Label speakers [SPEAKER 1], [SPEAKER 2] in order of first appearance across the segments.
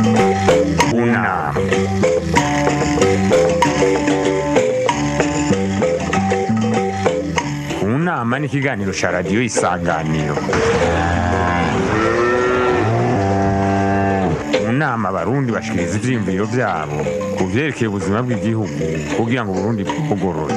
[SPEAKER 1] Una. Unama ni ikiganiro cya radiyo isanganiro mu nama abarundi bashikiriza ivyiyumviro vyabo ku vyerekeye ubuzima bw'igihugu kugira ngo uburundi bwugorore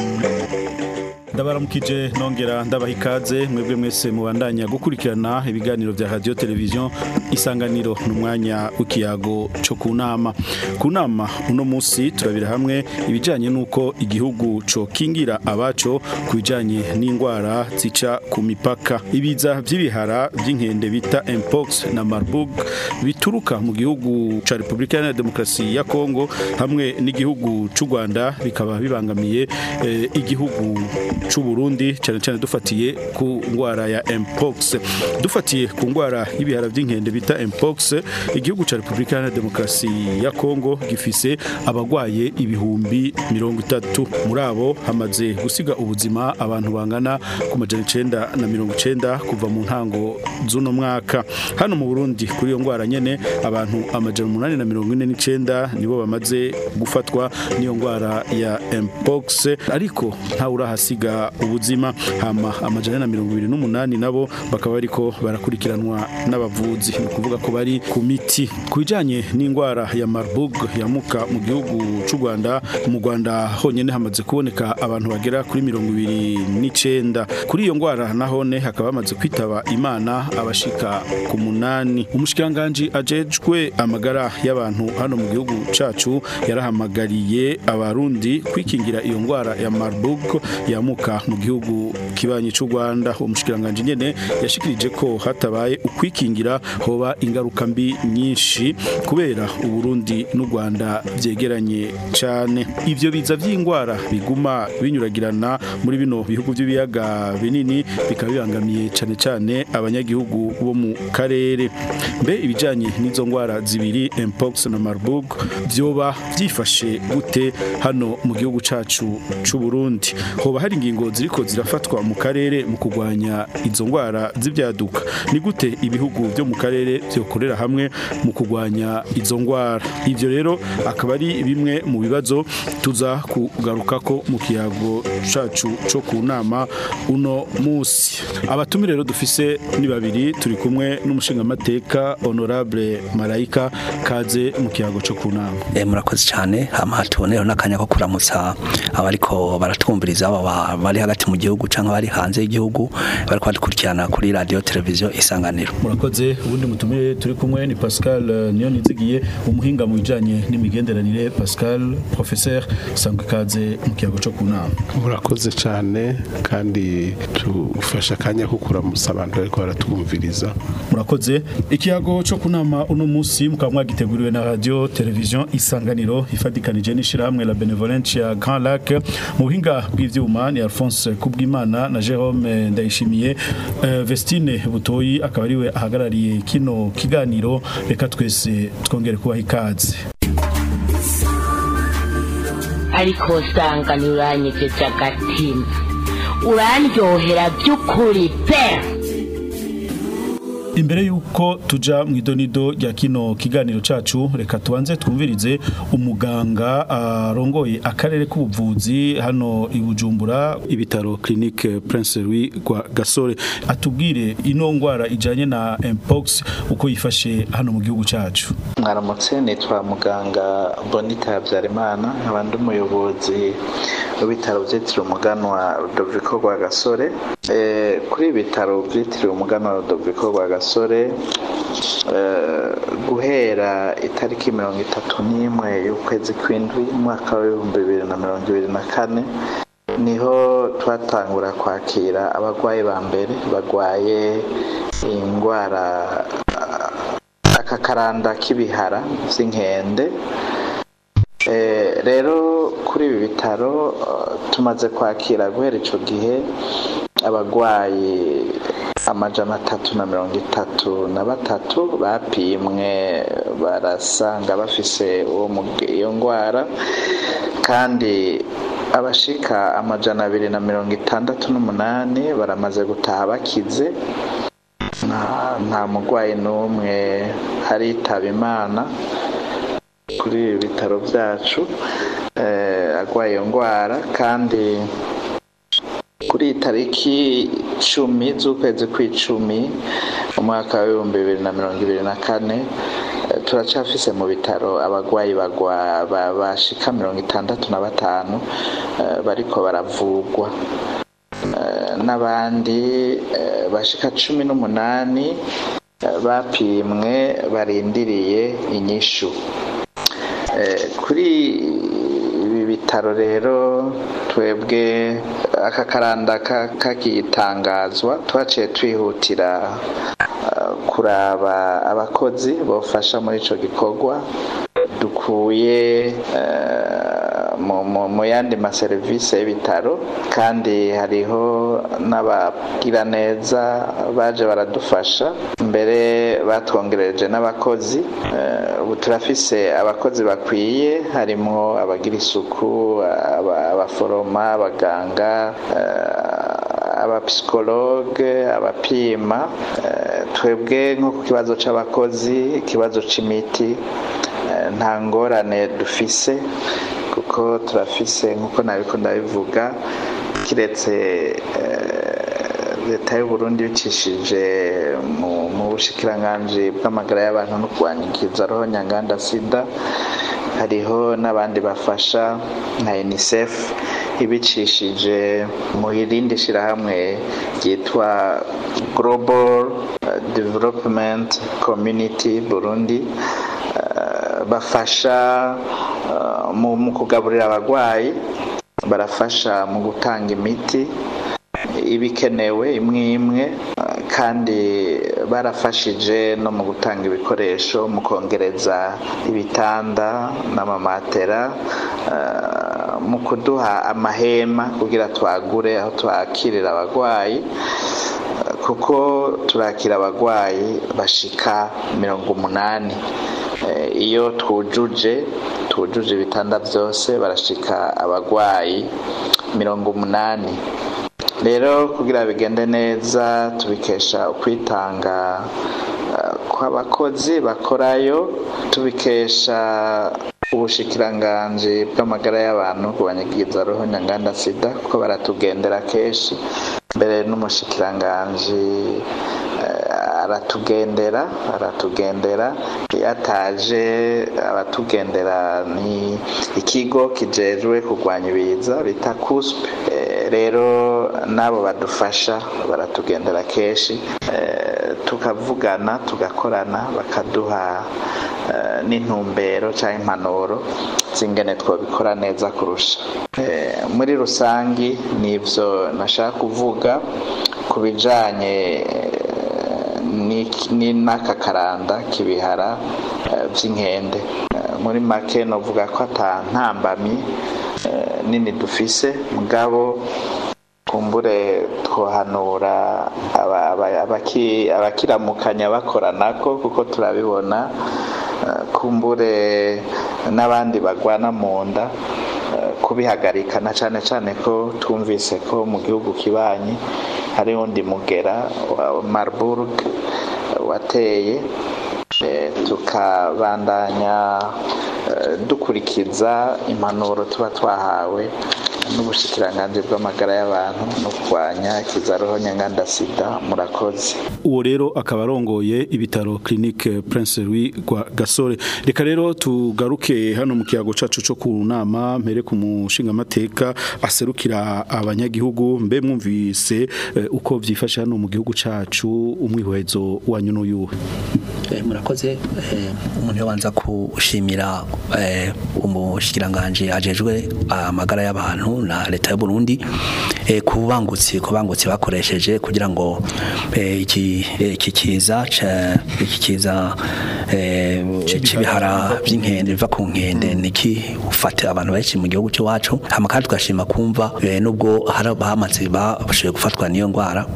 [SPEAKER 2] ndabaramukije nongera ndabaha ikaze mwebwe mwese mubandanya gukurikirana ibiganiro vya radio televiziyo isanganiro n'umwanya w'ikiyago co ku nama ku nama uno musi turabira hamwe ibijanye n'uko igihugu co kingira abaco ku bijanye n'ingwara zica ku mipaka ibiza vy'ibihara vy'inkende bita mpox na marburg bituruka mu gihugu ca repubulika iharanira demokarasi ya kongo hamwe n'igihugu c'u rwanda bikaba bibangamiye eh, igihugu c'u Burundi cyane cyane dufatiye ku ngwara ya mpox dufatiye ku ngwara y'ibihara vy'inkende bita mpox igihugu ca Republika Iharanira Demokarasi ya Kongo gifise abagwaye ibihumbi mirongo itatu muri abo hamaze gusiga ubuzima abantu bangana ku majana icenda na mirongo icenda kuva mu ntango z'uno mwaka hano mu Burundi kuri iyo ngwara nyene abantu amajana umunani na mirongo ine n'icenda nibo bamaze gufatwa n'iyo ngwara ya mpox ariko ntawe urahasiga ubuzima hama amajana na mirongo ibiri n'umunani nabo bakaba bariko barakurikiranwa n'abavuzi ni ukuvuga ko bari ku miti ku bijanye n'indwara ya marburg yamuka mu gihugu c'u rwanda mu rwanda honyene hamaze kuboneka abantu bagera kuri mirongo ibiri n'icenda kuri iyo ndwara nahone hakaba hamaze kwitaba imana abashika ku munani umushikiranganji ajejwe amagara y'abantu hano mu gihugu cacu yarahamagariye abarundi kwikingira iyo ndwara ya marburg yamuka mu gihugu kibanyi c'u Rwanda umushikiranganje nyene yashikirije ko hatabaye ukwikingira hoba ingaruka mbi nyinshi kubera uburundi n'u Rwanda vyegeranye cane ivyo biza vy'ingwara biguma binyuragirana muri bino bihugu by'ibiyaga binini bikaba bibangamiye cane cane abanyagihugu bo mu karere mbe ibijanye n'izo ngwara zibiri mpox na marburg vyoba vyifashe gute hano mu gihugu cacu c'u Burundi hoba hari ingingo ziriko zirafatwa mu karere mu kurwanya izo ngwara z'ibyaduka ni gute ibihugu byo mu karere byokorera hamwe mu kurwanya izo ngwara ivyo rero akaba ari bimwe mu bibazo tuza kugarukako mu kiyago cacu co ku nama uno musi abatumire rero dufise ni babiri turi kumwe n'umushingamateka honorable marayika kaze mu kiyago co ku nama
[SPEAKER 3] Eh murakoze cyane hama tubonero n'akanya ko kuramutsa abariko baratwumviriza aba bari hagati mu gihugu canke bari hanze y'igihugu bariko badukurikirana kuri radio televiziyo isanganiro
[SPEAKER 2] murakoze ubundi mutumire turi kumwe ni Pascal eh, niyo nizigiye umuhinga mu bijanye n'imigenderanire Pascal professeur sangwe kaze mu kiyago co ku nama
[SPEAKER 4] murakoze cyane kandi tufasha akanya ko kuramutsa abantu bariko baratwumviriza
[SPEAKER 2] murakoze ikiyago co kunama uno musi mukaba mwagiteguriwe na radio television isanganiro ifadikanije n'ishirahamwe la benevolence ya Grand Lac mu buhinga bw'ivyuma ni Alphonse Kubwimana na Jerome Ndayishimiye uh, Vestine Butoyi akaba ariwe ahagarariye kino kiganiro reka twese twongere kubaha ikaze
[SPEAKER 5] ariko usanga ntiuranyegeje agatima urandyohera by'ukuri pe
[SPEAKER 2] Imbere yuko tuja mu idonido rya kino kiganiro cacu reka tubanze twumvirize umuganga arongoye akarere k'ubuvuzi hano i Bujumbura ibitaro clinique Prince Louis kwa Gasore atubwire ino ngwara ijanye na mpox uko yifashe hano mu gihugu cacu
[SPEAKER 6] mwaramutse nitwa muganga bonita habyarimana nkaba ndi umuyobozi w'ibitaro byitiriwe umuganwa rudoviko rwa gasore Eh, kuri ibi bitaro byitiriwe umuganwa rudoviko rwa gasore eh, guhera itariki mirongo itatu n'imwe y'ukwezi kw'indwi umwaka w'ibihumbi bibiri na mirongo ibiri na kane niho twatangura kwakira abarwayi ba mbere barwaye indwara aka karanda k'ibihara by'inkende Eh, rero kuri ibi bitaro eh, tumaze kwakira guhera icyo gihe abarwayi amajana atatu na mirongo itatu na batatu bapimwe barasanga bafise uwo muge- iyo ndwara kandi abashika amajana abiri na mirongo itandatu n'umunani baramaze gutaha bakize nta nta murwayi n'umwe aritaba imana kuri ibi bitaro byacu eh, agwaye iyo ndwara kandi kuri iyi tariki cumi z'ukwezi kw'icumi umwaka w'ibihumbi bibiri na mirongo ibiri na kane eh, turacafise mu bitaro abagwayi bagwa ba- bashika mirongo itandatu na batanu eh, bariko baravugwa Eh, n'abandi eh, bashika cumi n'umunani eh, bapimwe barindiriye inyishu Eh, kuri ibi bitaro rero twebwe aka karanda ka- kakitangazwa twaciye twihutira eh, kuraba abakozi bofasha muri ico gikorwa dukuye eh, mu- mu mu yandi maserivisi y'ibitaro kandi hariho n'abagira neza baje baradufasha mbere batwongereje n'abakozi Eh, ubu turafise abakozi bakwiye harimwo abagira isuku aba- abaforoma abaganga eh, abapsikologe abapima Eh, twebwe nko ku kibazo c'abakozi ikibazo c'imiti eh, nta ngorane dufise kuko turafise nk'uko nabiko ndabivuga kiretse eh, leta y'u Burundi bicishije mu mu bushikiranganji bw'amagara y'abantu no kurwanya roho nyanganda sida hariho n'abandi bafasha nka UNICEF ibicishije mu irindi shirahamwe ryitwa Global eh, Development Community Burundi eh, bafasha eh, mu mu kugaburira abagwayi barafasha mu gutanga imiti ibikenewe imwe imwe eh, kandi barafashije no mu gutanga ibikoresho mu kongereza ibitanda n'amamatera eh, mu kuduha amahema kugira twagure aho twakirira abagwayi eh, kuko turakira abagwayi bashika mirongo umunani Eh, iyo twujuje twujuje ibitanda byose barashika abagwayi mirongo umunani rero kugira bigende neza tubikesha ukwitanga eh, kw'abakozi bakorayo tubikesha ubushikiranganji bw'amagara y'abantu kubanyagiza roho nyanganda sida kuko baratugendera kenshi mbere n'umushikiranganji eh, aratugendera aratugendera iyo ataje abatugendera ni ikigo kijejwe kurwanya ibiza bita kuspe Eh, rero n'abo badufasha baratugendera kenshi Eh, tukavugana tugakorana bakaduha eh, n'intumbero cyangwa impanuro z'ingene twabikora neza kurusha Eh, muri rusangi nivyo nashaka kuvuga ku bijanye n'iki- ni n'aka karanda k'ibihara eh, vy'inkende Eh, muri make novuga ko ata ntambamyi eh, nini dufise mugabo kumbure twohanura aba- aba- abaki- abakiramukanya bakoranako kuko turabibona eh, kumbure n'abandi bagwana mu nda eh, kubihagarika na cane cane ko twumvise ko mu gihugu kibanyi hari undi mugera wa Marburg eh, wateye eh, tukabandanya eh, dukurikiza impanuro tuba twahawe n'ubushikiranganji bw'amagara y'abantu no kurwanya ikizaroho nyanganda sida murakoze
[SPEAKER 2] uwo rero akaba arongoye ibitaro clinique Prince Louis rwa Gasore reka rero tugaruke hano mu kiyago cacu cyo ku nama mpere ku mushinga amateka aserukira abanyagihugu mbe mwumvise eh, uko vyifashe hano mu gihugu cacu umwihwezo wanyu n'uyuhe
[SPEAKER 3] Eh, murakoze eh, umuntu yabanza kushimira eh, umushikiranganje ajejwe amagara y'abantu na leta y'u Burundi eh, kubangutsi kubangutsi bakoresheje kugira ngo eh, iki eh, iki kiza ca- iki kiza eh, c'ibihara by'inkende biva ku nkende niki ufate abantu benshi mu gihugu cyacu hama kandi tugashima kumva eh, nubwo hari abamaze bashoboye gufatwa n'iyo ndwara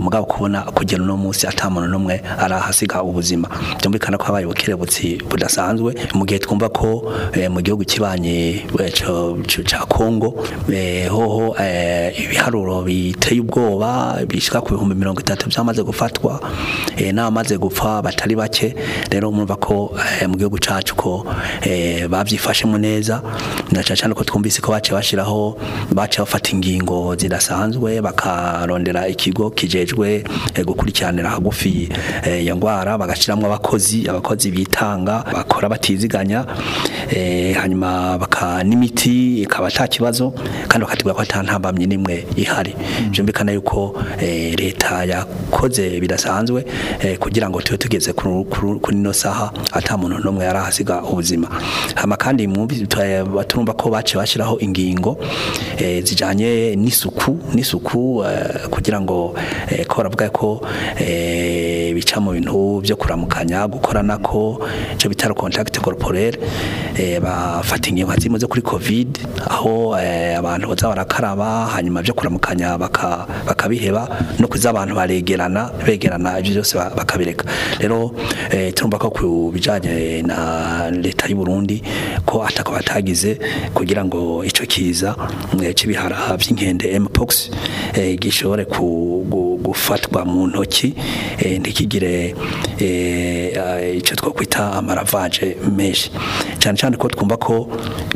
[SPEAKER 3] mugabo kubona kugera uno munsi ata muntu n'umwe arahasiga ubuzima byumvikana ko habaye ubukerebutsi budasanzwe mu gihe twumva ko eh, mu gihugu kibanye eh, co- co- ca Kongo eh, hoho eh, ibiharuro biteye ubwoba bishika ku bihumbi mirongo itatu byamaze gufatwa eh, n'abamaze gupfa batari bake rero mwumva ko eh, mu gihugu cacu ko eh, bavyifashemo neza na cyane cyane ko twumvise ko bace bashiraho bace bafata ingingo zidasanzwe bakarondera ikigo kijejwe eh, gukurikiranira hagufi eh, ya ngwara bagashiramwo abakozi abakozi bitanga bakora batiziganya eh, hanyuma baka n'imiti ikaba ata kibazo kandi bakatubwira ko ata ntambamye nimwe ihari byumvikana yuko eh, leta yakoze bidasanzwe eh, kugira ngo tube tugeze kuri kuri- kuri ino saha ata muntu n'umwe yarahasiga ubuzima hama kandi mwumvi turumva ko bace bashiraho ingingo eh, zijanye n'isuku n'isuku eh, kugira ngo eh, ko baravuga ko eh, bica mu bintu byo kuramukanya gukorana ko cyo bitaro contact corporel eh, bafata ingingo zimwe zo kuri covid aho eh, abantu baza barakaraba hanyuma byo kuramukanya baka- bakabiheba no kuza abantu baregerana begerana ibyo byose ba- bakabireka rero eh, turumva ko ku bijanye na leta y'u Burundi ko atako batagize kugira ngo ico kiza eh, c'ibihara by'inkende mpox eh, gishobore ku- gu- gufatwa mu ntoki eh, ntikigire eh, eh, ico twokwita amaravaje menshi cyane cyane ko twumva ko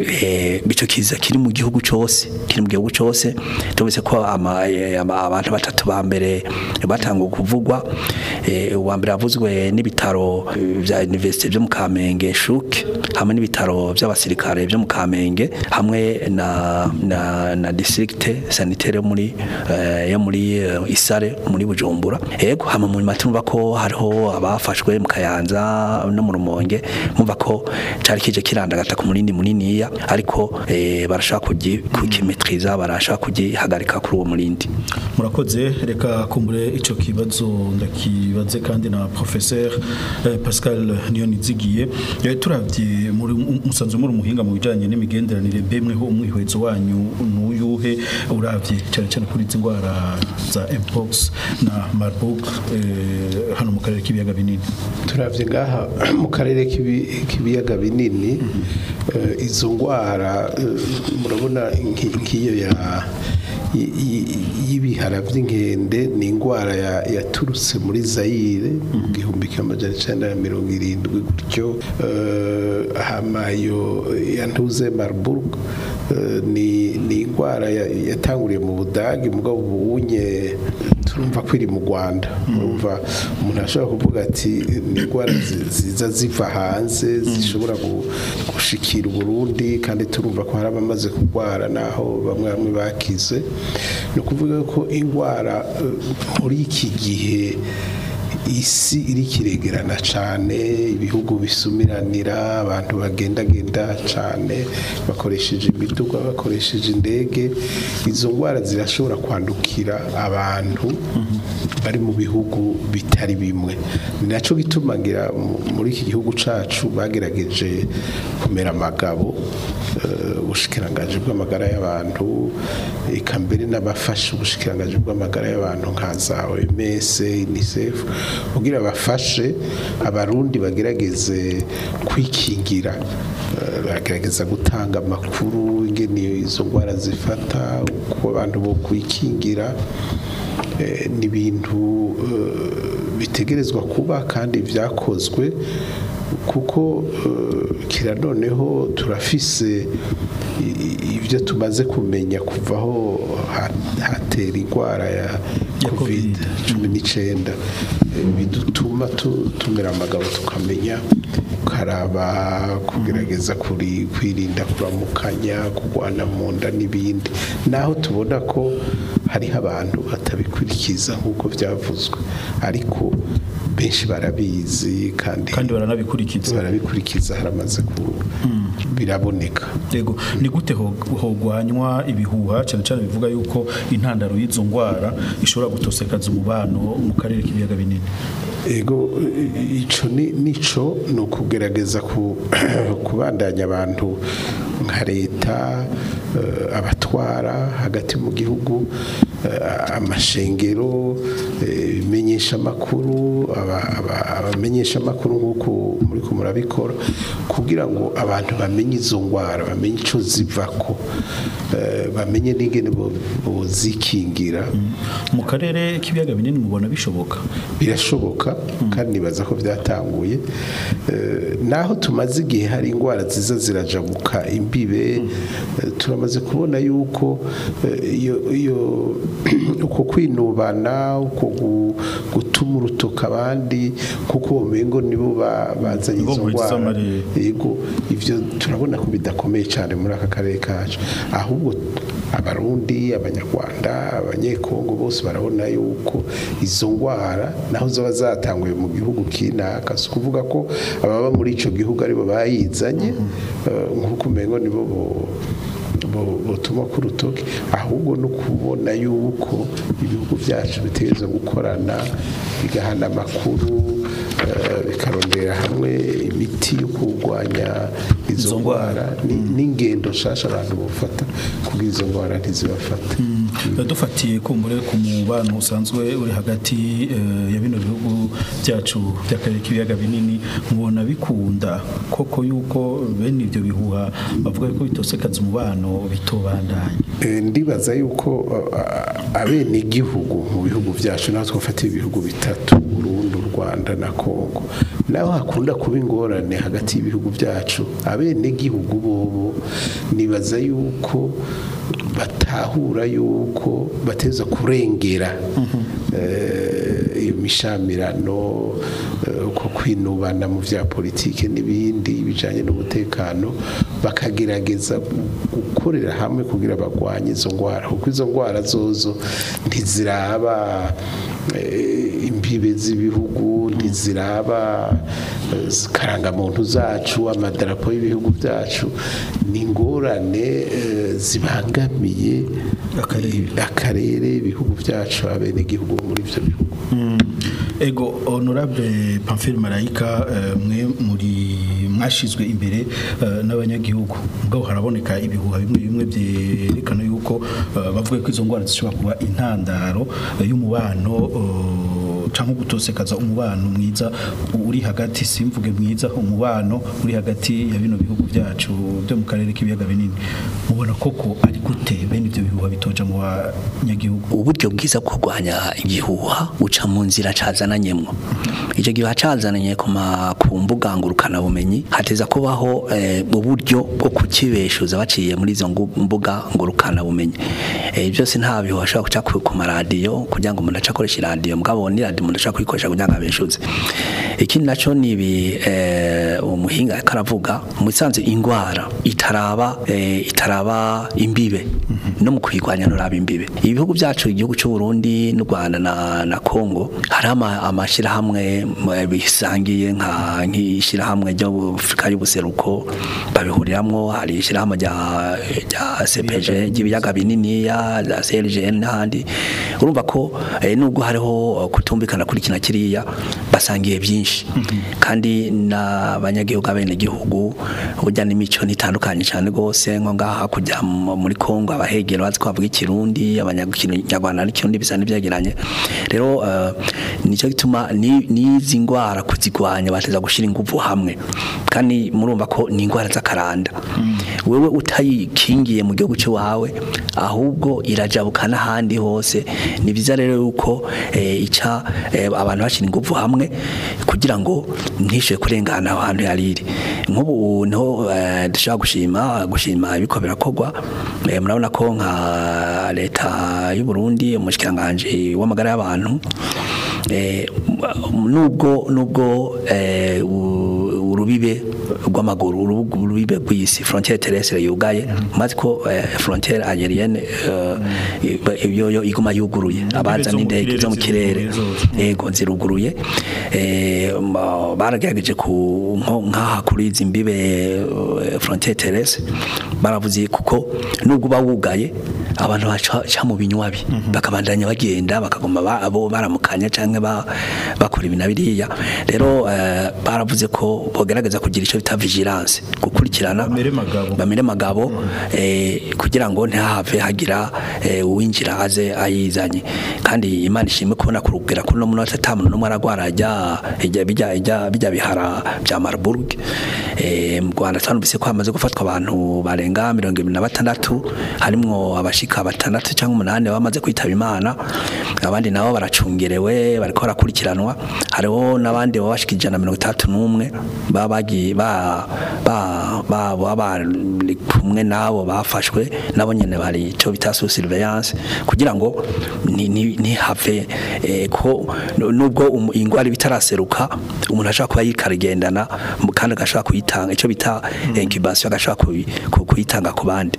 [SPEAKER 3] eh, ico kiza kiri mu gihugu cose kiri mu gihugu cose tubise ko ama- eh, ama- abantu batatu ba mbere batanga kuvugwa eh, uwa mbere yavuzwe n'ibitaro eh, vya universite byo mu Kamenge shuke hamwe n'ibitaro by'abasirikare byo mu Kamenge hamwe na na, na district sanitaire yo muri eh, yo muri eh, Isare muri Bujumbura yego hama mu matumba ko hariho abafashwe mu Kayanza no mu Rumonge mumva ko cari kije kirandagata ku munini muniniya ariko eh, barashaka kugi kukimetriza barashaka kugihagarika kuri uwo murindi
[SPEAKER 2] murakoze reka kumbure ico kibazo ndakibaze kandi na professeur eh, Pascal Niyonizigiye eh, turavye muri musanzwe muri umuhinga mu bijanye n'imigenderanire bemwe ho umwihwezo wanyu nuyuhe uravye cyane cyane kuri izi ndwara za mpox na marburg eh, hano mu karere k'ibiyaga binini
[SPEAKER 4] turavye ngaha mu karere k'ibi- k'ibiyaga binini eh, izo ndwara eh, murabona nki- nk'iyo ya y- y- y'ibihara by'inkende ni indwara ya- yaturutse muri Zaire mu gihumbi kimwe amajana icenda na mirongo irindwi gutyo eh, hama iyo yantuze Marburg eh, ni ni indwara ya- yatanguriye mu Budagi mugabo ubunye turumva ko iri mu Rwanda urumva umuntu ashobora kuvuga ati ni indwara zi- ziza ziva hanze zishobora gu- gushikira Burundi kandi turumva ko hari abamaze kurwara naho bamwe bamwe bakize ni ukuvuga ko indwara eh, muri iki gihe isi iri kiregerana cyane ibihugu bisumiranira abantu bagendagenda cyane bakoresheje imiduga bakoresheje indege izo ndwara zirashobora kwandukira abantu bari mu bihugu bitari bimwe ni nacyo gituma ngira mu- muri iki gihugu cyacu bagerageje kumera amagabo eh, ubushikiranganji bw'amagara y'abantu eka mbere n'abafasha ubushikiranganji bw'amagara y'abantu nka za OMS UNICEF kugira bafashe abarundi bagerageze kwikingira Eh, bagerageza gutanga amakuru ingene izo ndwara zifata uko abantu bo kwikingira Eh, ni ibintu eh, bitegerezwa kuba kandi byakozwe kuko eh, kira noneho turafise i- i- ibyo tumaze kumenya kuvaho ha- hatera indwara ya
[SPEAKER 2] Ya
[SPEAKER 4] covid
[SPEAKER 2] Covid.
[SPEAKER 4] cumi n'icyenda Eh, bidutuma tu- tumera amagabo tukamenya karaba kugerageza kuri kwirinda kuramukanya kurwana mu nda n'ibindi naho tubona ko hariho abantu batabikurikiza nk'uko byavuzwe ariko benshi barabizi kandi
[SPEAKER 2] kandi baranabikurikiza
[SPEAKER 4] barabikurikiza haramaze ku biraboneka
[SPEAKER 2] Yego ni gute ho- hogwanywa ibihuha cyane cyane bivuga yuko intandaro y'izo ndwara ishobora gutosekaza umubano mu karere k'ibiyaga binini
[SPEAKER 4] ego i- ico ni nico ni ukugerageza ku- kubandanya abantu nka leta eh, abatwara hagati mu gihugu eh, amashengero eh, ibimenyesha amakuru abamenyesha amakuru nk'uko muri ko murabikora kugira ngo abantu bamenye izo ndwara bamenye icyo zivako eh, bamenye n'ingene bo- bozikingira
[SPEAKER 2] mu karere k'ibiyaga binini mubona bishoboka
[SPEAKER 4] birashoboka kandi nibaza ko byatanguye Eh, naho tumaze igihe hari indwara ziza zirajabuka imbibe eh, turamaze kubona yuko eh, iyo iyo uko kwinubana uko gu- gutuma urutoka abandi kuko umengo nibo ba- bazanye
[SPEAKER 2] Nibo
[SPEAKER 4] izo
[SPEAKER 2] nkwiza
[SPEAKER 4] ndwara
[SPEAKER 2] amarere.
[SPEAKER 4] yego ivyo turabona ko bidakomeye cyane muri aka karere kacu ahubwo abarundi abanyarwanda abanyekongo bose barabona yuko izo ndwara naho zaba zatanguye mu gihugu kinaka si ukuvuga ko ababa muri ico gihugu aribo bayizanye eh, nk'uko umengo nibo bo- bo- botuma ku rutoki ahubwo no kubona yuko ibihugu byacu bitegereza gukorana bigahana amakuru eh, bikarondera hamwe imiti yo kurwanya izo
[SPEAKER 2] Izo ndwara.
[SPEAKER 4] ndwara ni- n'ingendo nshasha abantu bafata kugira izo ndwara ntizibafate
[SPEAKER 2] dufatiye kumbure ku mubano usanzwe uri hagati eh, ya bino bihugu byacu by'akarere k'ibiyaga binini mubona bikunda koko yuko bene ibyo bihuha bavuga ko bitosekaza umubano bitobandanya
[SPEAKER 4] Eh, ndibaza yuko abene igihugu mu bihugu byacu naho twafatiye ibihugu bitatu Burundi u Rwanda na Kongo naho hakunda kuba ingorane hagati y'ibihugu byacu abene igihugu bobo nibaza yuko batahura yuko bateza kurengera eh, iyo mishamirano eh, uko kwinubana mu vya politike n'ibindi bijanye n'umutekano bakagerageza gu- gukorera hamwe kugira bagwanye izo ndwara kuko izo ndwara zozo ntiziraba eh, imbibe z'ibihugu ntiziraba eh, karangamuntu zacu amadarapo y'ibihugu byacu ni ingorane eh, zibangamiye
[SPEAKER 2] Akarere.
[SPEAKER 4] akarere ibihugu byacu abenegihugu muri ivyo bihugu
[SPEAKER 2] ego honorable Pamphile Marayika eh, mwe muri mwashizwe imbere eh, n'abanyagihugu ubwo haraboneka ibihuha bimwe bimwe byerekana yuko eh, bavuga ko izo ndwara zishobora kuba intandaro eh, y'umubano eh, canke gutosekaza umubano mwiza uri hagati simvuge mwiza umubano uri hagati ya bino bihugu byacu byo mu karere k'ibiyaga binini mubona koko ari gute bene ibyo bihuha bitoja mu banyagihugu
[SPEAKER 3] uburyo bwiza bwo kurwanya igihuha uca mu nzira cazananyemwo icyo gihe cazananye ku ma- ku mbuga ngurukana bumenyi hateza kubaho eh, uburyo bwo kukibeshuza baciye muri izo ngu- mbuga ngurukana bumenyi eh, byose nta bihuha ashobora guca ku ku maradiyo kugira ngo umuntu ace akoresha iradiyo mugabo ni radiyo umuntu ashobora kuyikoresha kugira ngo abeshuze ikindi naco ni ibi eh, umuhinga ariko aravuga mu bisanzwe ingwara itaraba eh, itaraba imbibe no mu kuyirwanya nturaba imbibe ibihugu byacu igihugu cy'u Burundi n'u Rwanda na, na Kongo hari ama- amashirahamwe m- bisangiye nka nk'ishirahamwe ryo mu Afrika y'ubuseruko babihuriramwo hari ishirahamwe rya rya CPG ry'ibiyaga binini ya za CLGN n'ahandi urumva ko eh, nubwo hariho kutumvikana kuri kina kiriya basangiye byinshi kandi n'abanyagihugu abenegihugu burya n'imico nitandukanye cyane rwose nko ngaha kujya mu- muri Kongo abahegera bazi ko bavuga ikirundi abanyarwanda n'ikirundi bisa n'ibyegeranye rero eh, nicyo gituma ni- n'izi ndwara kuzigwanya bateza gushyira ingufu hamwe kandi murumva ko ni indwara z'akaranda wewe utayikingiye mu gihugu cy'iwawe ahubwo irajabuka n'ahandi hose ni byiza rero yuko eh, ica eh, abantu bashyira ingufu hamwe kugira ngo ntishyure kurengana aho hantu yari iri nk'ubu niho eh, dushobora gushima gushima ibiko birakorwa eh, murabona ko nka leta y'u Burundi umushikiranganji w'amagara y'abantu eh, nubwo nubwo eh, u- urubibe rw'amaguru urubu- urubibe rw'isi frontiere terrestre yugaye maze ko eh, frontiere aérienne eh, iyo yo iguma yuguruye abaza
[SPEAKER 2] zo mu
[SPEAKER 3] n'indege
[SPEAKER 2] kirere
[SPEAKER 3] zo mu kirere
[SPEAKER 2] ziruguruye zose.
[SPEAKER 3] yego ziruguruye eh, ma- baragerageje ku nko- nk'aha kuri izi mbibe eh, frontiere terrestre baravuze kuko nubwo uba wugaye abantu baca baca mu binywabi bakabandanya bagenda bakagoma ba- abo baramukanya canke ba- bakora ibi na biriya rero eh, baravuze ko bogerageza bagerageza kugira icyo bita vigilance gukurikirana
[SPEAKER 2] Bamere magabo.
[SPEAKER 3] bamere magabo eh, kugira ngo ntihave hagira eh, uwinjira aze ayizanye kandi imana ishimwe kubona kurubwira kuri no munota tamu no aragwara ajya ijya bijya ijya bijya bihara bya Marburg eh, mu Rwanda twanumvise ko hamaze gufatwa abantu barenga 26 harimwo abashika batandatu cyangwa umunani bamaze kwitaba imana abandi nabo baracungerewe bariko barakurikiranwa hariho n'abandi babashika ijana na mirongo itandatu n'umwe baba bagiye ba ba ba baba bari kumwe nabo bafashwe nabo nyene bari cyo bita sous surveillance kugira ngo ni- ni- ntihave eh, ko nu- nubwo umu- ingwara bitaraseruka umuntu ashaka kuba yikarigendana mu- kandi agashaka kuyitanga icyo bita incubation agashaka kuyi- ku- kuyitanga ku bandi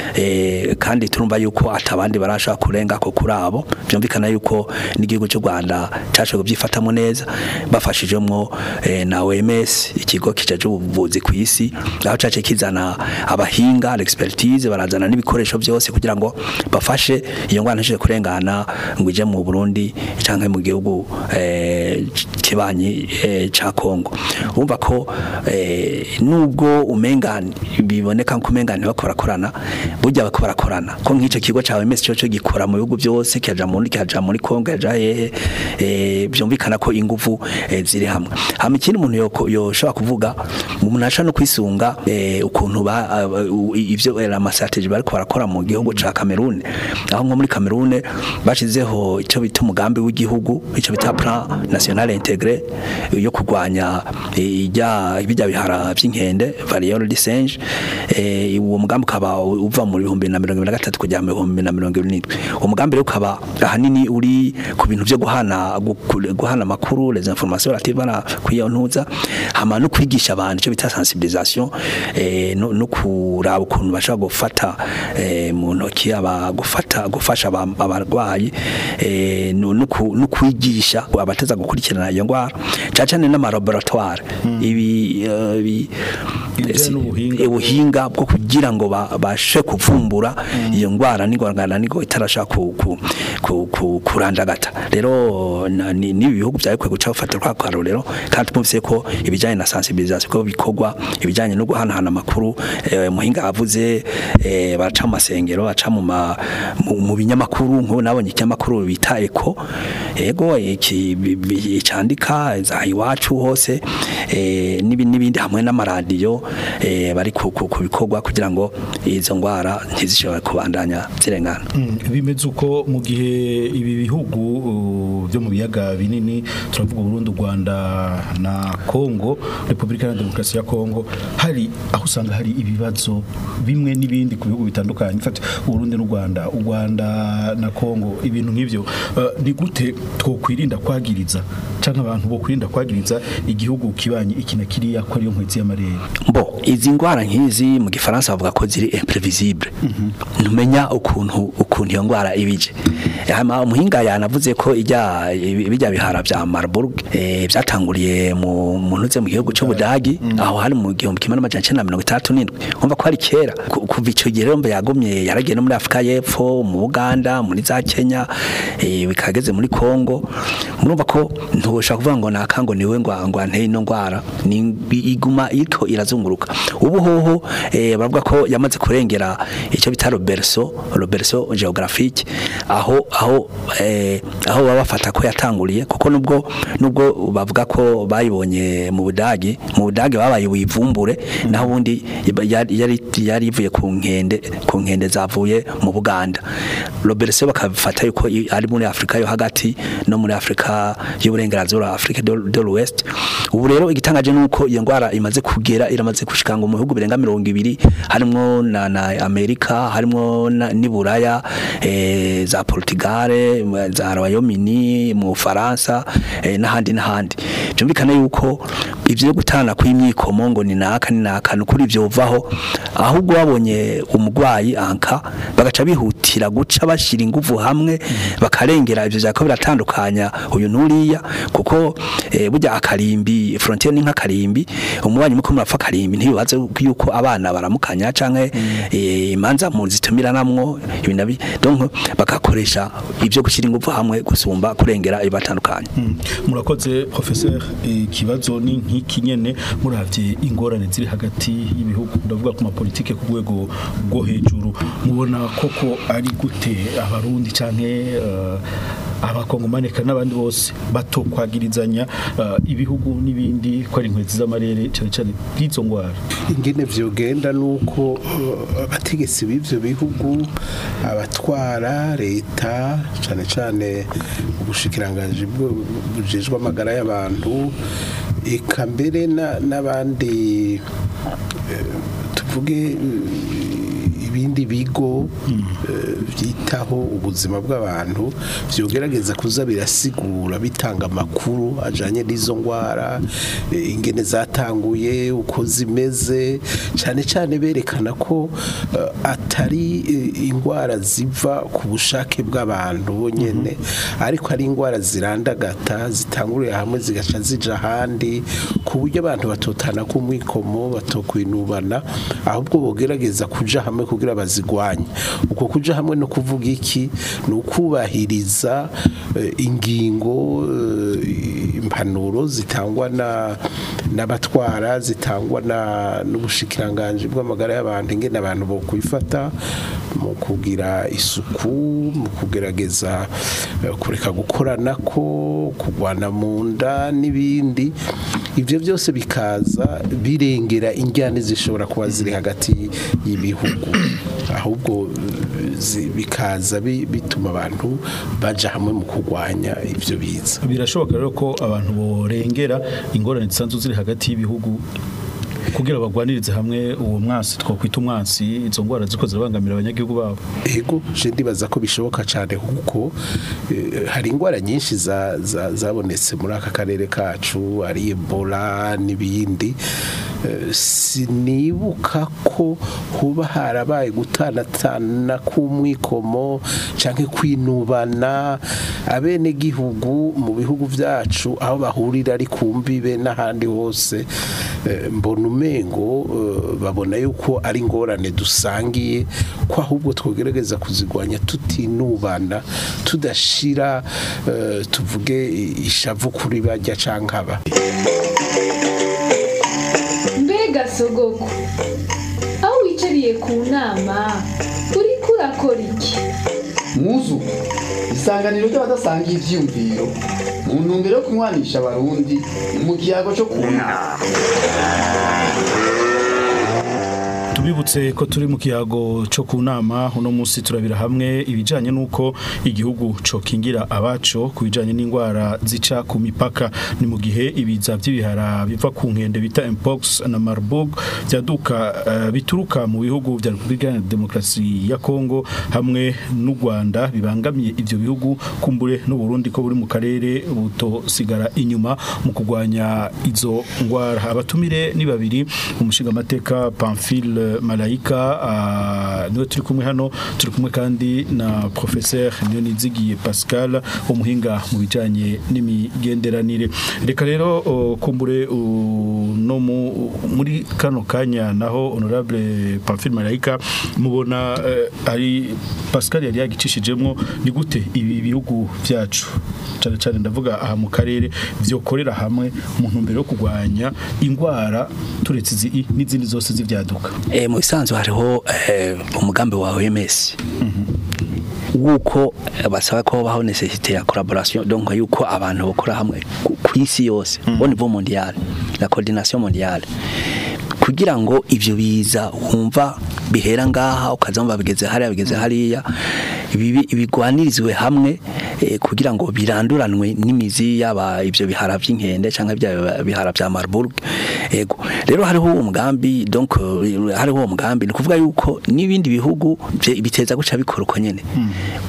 [SPEAKER 3] Eh, kandi turumva yuko atabandi barashaka kurenga ko kuri abo byumvikana yuko n'igihugu cy'u Rwanda cyashoboye kubyifatamo neza bafashijemo eh, na OMS ikigo kijaje ubuvuzi ku isi aho cace kizana abahinga l'expertise barazana n'ibikoresho byose kugira ngo bafashe iyo ngwana ntishije kurengana ngo ije mu Burundi canke mu gihugu eh, kibanyi eh, ca Kongo urumva ko eh, nubwo umengani biboneka ko umengani bakorakorana burya bako barakorana ko nk'ico kigo ca OMS cyo cyo gikora mu bihugu byose kijaja muri kijaja muri Kongo yaja hehe eh, byumvikana ko ingufu eh, ziri hamwe hama ikindi umuntu yoko- yoshobora kuvuga umuntu ashaka no kwisunga eh, ukuntu ba uh, ivyo eh, ama strategy bariko barakora mu gihugu ca Cameroon aho nko muri Cameroon bashizeho ico bita umugambi w'igihugu ico bita plan national intégré yo kurwanya eh, ijya bijya bihara by'inkende variole de singe eh, uwo mugambi ukaba uva mu bihumbi na mirongo ibiri na gatatu kujya mu bihumbi na mirongo ibiri n'indwi uwo mugambi rero ukaba ahanini uri ku bintu byo guhana gu- guhana amakuru les informations relatives à la kwiyontuza hama no kwigisha abantu icyo bita sensibilisation eh, no, no kuraba ukuntu bashobora gufata eh, mu ntoki aba gufata gufasha aba- abarwayi eh, no, no ku- no kwigisha abateza gukurikirana iyo ndwara cyane cyane n'amalaboratoire ibi eh, ibi
[SPEAKER 2] Ibijyanye n'ubuhinga.
[SPEAKER 3] eh, ubuhinga bwo kugira ngo ba- bashe kuvumbura iyo ndwara n'ingorangana nigo itarashaka ku, ku, ku, ku, kurandagata rero na- ni ni ibihugu byarikwiye guca gufata kwa karorero kandi tumvise ko ibijyanye na sensibilisation ko bikorwa ibijyanye no guhanahana amakuru eh, muhinga avuze eh, baca mu masengero baca mu ma- mu- mu binyamakuru nk'ubu nabonye ikinyamakuru bita eko ego iki bi- bi- candika za iwacu hose eh, n'ibi- n'ibindi hamwe n'amaradiyo eh, bari ku ku- ku bikorwa kugira ngo izo ngwara ntizishobore kubandanya zirengana
[SPEAKER 2] bimeze uko mu gihe ibi bihugu uh, byo mu biyaga binini turavuga Burundi u Rwanda na Kongo Republika ya Demokarasi ya Kongo hari aho usanga hari ibibazo bimwe n'ibindi ku bihugu bitandukanye fata Burundi n'u Rwanda u Rwanda na Kongo ibintu nk'ivyo uh, ni gute twokwirinda kwagiriza canke abantu bo kwirinda kwagiriza igihugu kibanye iki na kiriya ko ariyo nkwezi y'amarere
[SPEAKER 3] bo izi ngwara nk'izi mu gifaransa bavuga ko ziri imprevisible ntumenya ukuntu ukuntu iyo ngwara ibije hama umuhinga yanavuze ko ijya bijya bihara bya Marburg eh, byatanguriye mu muntu ze mu gihugu cy'Ubudagi aho hari mu gihumbi kimwe n'amajana icenda na mirongo itandatu n'indwi umva ko hari kera Ku- kuva ico gihe rero mbe yagumye yaragiye no muri Afrika y'Epfo mu Uganda muri za Kenya eh, bikageze muri Kongo murumva ko ntushaka kuvuga ngo nakango niwe ngo ngo anteye ino ngwara ni iguma ito irazunguruka ubu hoho eh, bavuga ko yamaze kurengera icyo bita Robertso Robertso geographique aho aho eh, aho baba bafata ko yatanguriye kuko nubwo nubwo bavuga ko bayibonye mu Budagi mu Budagi babaye wivumbure naho ubundi yari yari yari ivuye ku nkende ku nkende zavuye mu Buganda Robertso bakabifata yuko i- ari muri Afrika yo hagati no muri Afrika y'uburengerazuba Afrika de de l'Ouest ubu rero igitangaje nuko iyo ngwara imaze kugera iramaze gushika ngo mu bihugu birenga 200 harimo na, na Amerika harimo na- ni Buraya eh, za Portugal mu- za Royaume-Uni mu Faransa eh, n'ahandi n'ahandi byumvikana yuko ivyo gutana kw'imyikomo ngo ni naka ni naka nukuri ivyo uvaho ahubwo babonye umugwayi anka bagaca bihutira guca bashira inguvu hamwe bakarengera ivyo vyako biratandukanya uyu nuriya kuko eh, burya akarimbi karimbi frontiere ni nka karimbi umubanyi muko murapfa karimbi ntibibaze yuko abana baramukanya canke eh, imanza mu zitumiranamwo ibi nabi donc bagakoresha ibyo gushyira ingufu hamwe gusumba kurengera ibatandukanye
[SPEAKER 2] Mm. murakoze professeur ikibazo ni nk'iki nyene muravye ingorane ziri hagati y'ibihugu ndavuga ku mapolitike ku rwego rwo hejuru mubona koko ari gute abarundi canke uh, abakongomane kandi n'abandi bose batokwagirizanya uh, ibihugu n'ibindi ko ari inkwezi z'amarere cyane cyane bw'izo ngwara
[SPEAKER 4] ingene vyogenda nuko uh, abategetsi b'ivyo bihugu abatwara leta cane cane ubushikiranganji bwo- bujejwe amagara y'abantu eka mbere na- n'abandi eh, tuvuge eh, ibindi bigo eh, byitaho ubuzima bw'abantu vyogerageza kuza birasigura bitanga amakuru ajanye n'izo ngwara eh, ingene zatanguye uko zimeze cyane cyane berekana ko eh, atari eh, ingwara ziva ku bushake bw'abantu bonyene ariko ari ingwara zirandagata zitangurira hamwe zigaca zija ahandi ku buryo abantu batotana ku mwikomo batokwinubana ahubwo bogerageza kuja hamwe kugira bazigwanye uko kuja hamwe no kuvuga iki ni ukubahiriza eh, ingingo eh, impanuro zitangwa na n'abatwara zitangwa na n'ubushikiranganje bw'amagara y'abantu ingene abantu bo kwifata mu kugira isuku mu kugerageza eh, kureka gukorana ko kugwana mu nda n'ibindi ibyo byose bikaza birengera injyane zishobora kuba ziri hagati y'ibihugu ahubwo eh, zi- bikaza bi- bituma abantu baja hamwe mu kurwanya ibyo biza
[SPEAKER 2] birashoboka rero ko abantu borengera ingorane zisanzwe ziri hagati y'ibihugu kugira bagwanirize hamwe uwo mwasi twakwita umwasi izo ngwara ziko zirabangamira abanyagihugu babo
[SPEAKER 4] ego je ndibaza ko bishoboka cyane kuko eh, hari ingwara nyinshi za- za- zabonetse muri aka karere kacu ari ebola n'ibindi Eh, sinibuka ko kuba harabaye gutanatana k'umwikomo canke kwinubana abene gihugu mu bihugu vyacu aho bahurira ari ku mbibe n'ahandi hose eh, mbona umengo eh, babona yuko ari ingorane dusangiye ko ahubwo twogerageza kuzigwanya tutinubana tudashira eh, tuvuge ishavu kuri bajya canke aba
[SPEAKER 7] mbega sogoko aho wicariye ku nama uriko urakora iki
[SPEAKER 8] muzu isanganiro ry'abadasangiye ivyiyumviro mu ntumbero yo kunywanisha abarundi mu kiyago cyo kunama
[SPEAKER 2] tubibutse ko turi mu kiyago cyo ku nama uno munsi turabira hamwe ibijanye n'uko igihugu cokingira abaco ku bijanye n'indwara zica ku mipaka ni mu gihe ibiza by'ibihara biva ku nkende bita mpox na marburg byaduka eh, bituruka mu bihugu vya Repubulika ya Demokarasi ya Kongo hamwe n'u Rwanda bibangamiye ivyo bihugu kumbure n'u Burundi ko buri mu karere butosigara inyuma mu kugwanya izo ngwara abatumire ni babiri umushinga amateka Pamphile Malaika ah, niwe turi kumwe hano turi kumwe kandi na professeur Nionizigiye Pascal umuhinga mu bijanye n'imigenderanire reka rero oh, kumbure uh, no mu- muri kano kanya naho honorable Pamphile Malaika mubona eh, ari Pascal yari yagicishijemwo ni gute ibi bihugu vyacu cyane cyane ndavuga aha mu karere vyokorera hamwe mu ntumbero yo kurwanya ingwara turetse izi n'izindi zose z'ivyaduka
[SPEAKER 3] Eh, mu bisanzwe hariho eh, umugambi wa OMS wuko eh, basaba ko baho necessité ya collaboration donc yuko abantu bakora hamwe ku- ku isi yose au niveau mondial la coordination mondiale kugira ngo ivyo biza wumva bihera ngaha ukazamba bigeze hariya bigeze hariya ibi- ibigwanirizwe hamwe eh, kugira ngo biranduranwe n'imizi yaba ivyo bihara vy'inkende canke bya bihara vya Marburg ego rero hariho umugambi donc eh, hariho umugambi ni kuvuga yuko n'ibindi bihugu bye- biteza guca bikora uko nyene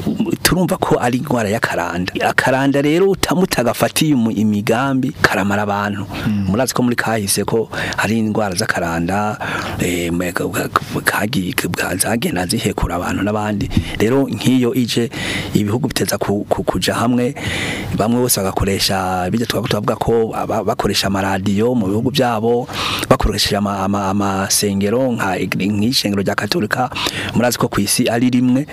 [SPEAKER 3] turumva ko ari indwara y'akaranda akaranda rero utamutagafatiye umu- imigambi karamara abantu murazi ko muri kahise ko hari indwara z'akaranda eh, mwe- ga- ga- kagi- ga- zagenda zihekura abantu n'abandi rero nk'iyo ije ibihugu biteza ku- ku- kuja hamwe bamwe bose bagakoresha bijya twavuga tuvuga ko aba- bakoresha amaradiyo mu bihugu byabo bakoresheje ama- ama- amasengero nka ig- nk'ishengero rya katolika murazi ko ku isi ari rimwe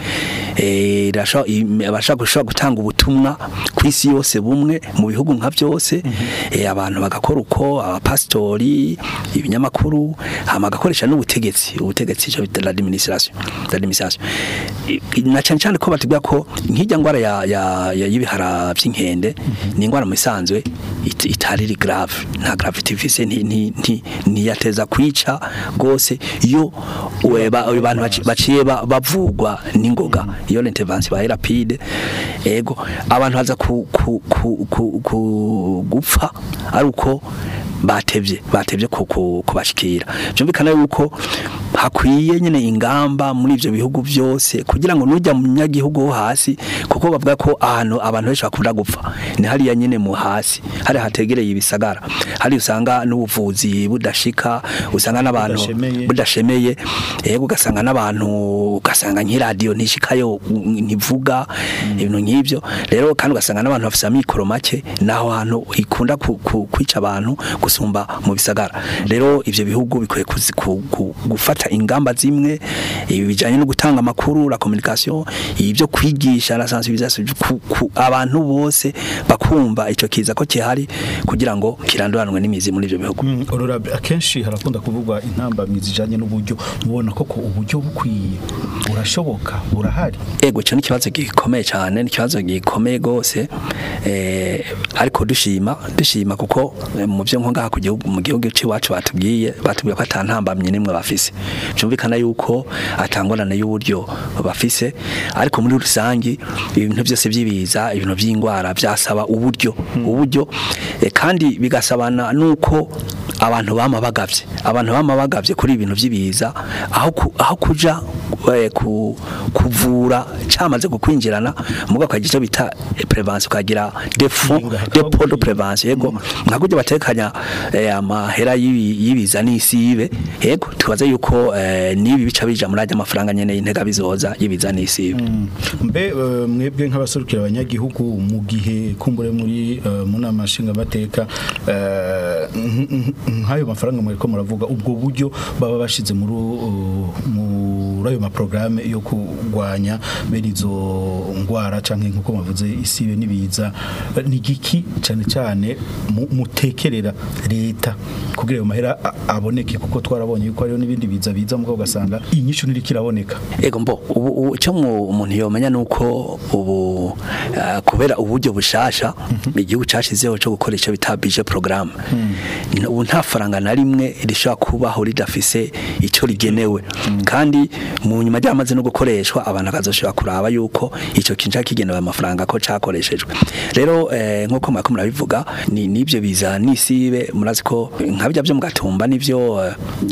[SPEAKER 3] eh, rirasho- im- abashaka gushobora gutanga ubutumwa ku isi yose bumwe mu bihugu nka byose eh, abantu bagakora uko abapasitori ibinyamakuru hama bagakoresha n'ubutegetsi ubutegetsi cyo bita l'administration l'administration I- i- na cyane cyane ko batubwira ko nk'ijya ngwara ya ya ya- y'ibihara by'inkende ni ingwara mu isanzwe it- itari iri grave nta gravity ifise nti nti nti ntiyateza kwica gose iyo we- ba- abantu baci- baciye ba- bavugwa n'ingoga iyo l'intervention ba rapide ego abantu baza ku, ku, ku, ku, ku gupfa ari uko batevye batevye ku- ku- kubashikira byumvikana yuko hakwiye nyine ingamba muri ivyo bihugu byose kugira ngo nujya mu nyagihugu wo hasi kuko bavuga ko ahantu abantu benshi bakunda gupfa ni hariya nyine mu hasi hari hategereye ibisagara hari usanga n'ubuvuzi budashika usanga n'abantu
[SPEAKER 2] Budashemeye.
[SPEAKER 3] budashemeye yego ugasanga n'abantu ugasanga nk'iradiyo ntishikayo ntivuga ibintu nk'ibyo rero kandi ugasanga n'abantu bafite amikoro make naho hantu ikunda ku- ku- kwica abantu gusumba mu bisagara rero ivyo bihugu bikwiye kuzi- ku- ku- gufata ingamba zimwe ibi bijanye no gutanga amakuru la communication ibyo kwigisha la sensibilisation ku, ku, abantu bose bakumva ico kiza ko kihari kugira ngo kiranduranwe n'imizi muri ivyo bihugu
[SPEAKER 2] Mm, honorable akenshi harakunda kuvugwa intambamyi zijanye n'uburyo mubona koko uburyo bukwiye burashoboka burahari
[SPEAKER 3] ego cyo n'ikibazo gikomeye cyane n'ikibazo gikomeye gose eh ariko dushima dushima kuko eh, mu byo nko ngaha ku gihugu mu gihugu c'iwacu batubwiye batubwiye ko atantambamye nimwe bafise cyumvikana yuko atangorane y'uburyo bafise ariko muri rusangi ibintu byose by'ibiza ibintu by'ingwara byasaba uburyo uburyo eh, kandi bigasabana nuko abantu bama bagavye abantu bama bagavye kuri ibintu by'ibiza aho ku- aho kuja eh, ku kuvura cyamaze kukwinjirana muga kwa gice bita eh, prevention kagira des fonds
[SPEAKER 2] Inga,
[SPEAKER 3] des
[SPEAKER 2] hakaba
[SPEAKER 3] pots de
[SPEAKER 2] gukwiye.
[SPEAKER 3] prevention yego nka kujya batekanya eh, amahera y'ibi- y'ibiza n'isibe yego tubaze yuko eh, nibi bica bija muri ajya amafaranga nyene y'intega bizoza y'ibiza n'isibe
[SPEAKER 2] mbe eh, mwebwe nk'abaserukira abanyagihugu mu gihe kumbure muri eh, mu nama nshingamateka eh, nk- nk- nk'ayo mafaranga muriko muravuga ubwo buryo baba bashize muri uh, muri ayo maprograme yo kurwanya bene izo ngwara canke nkuko mavuze isibe nibiza eh, ni giki cyane cyane mu- mutekerera leta kugira ayo mahera a- aboneke kuko twarabonye yuko hariho n'ibindi biza biza mugabo ugasanga inyishu ntirikiraboneka
[SPEAKER 3] Ego mbo ubu ubu- icyo mu- umuntu yomenya nuko ubu ah, kubera uburyo bushasha igihugu cashizeho cyo gukora icyo bita budget programme N- ubu nta faranga na rimwe rishobora kubaho ridafise icyo rigenewe kandi mu nyuma ryamaze no gukoreshwa abantu akazoshobora kuraba yuko icyo kintu kigenewe amafaranga ko cakoreshejwe rero eh, nkuko mwako murabivuga ni nibyo biza nisibe murazi ko nka bijya byo mugatumba nivyo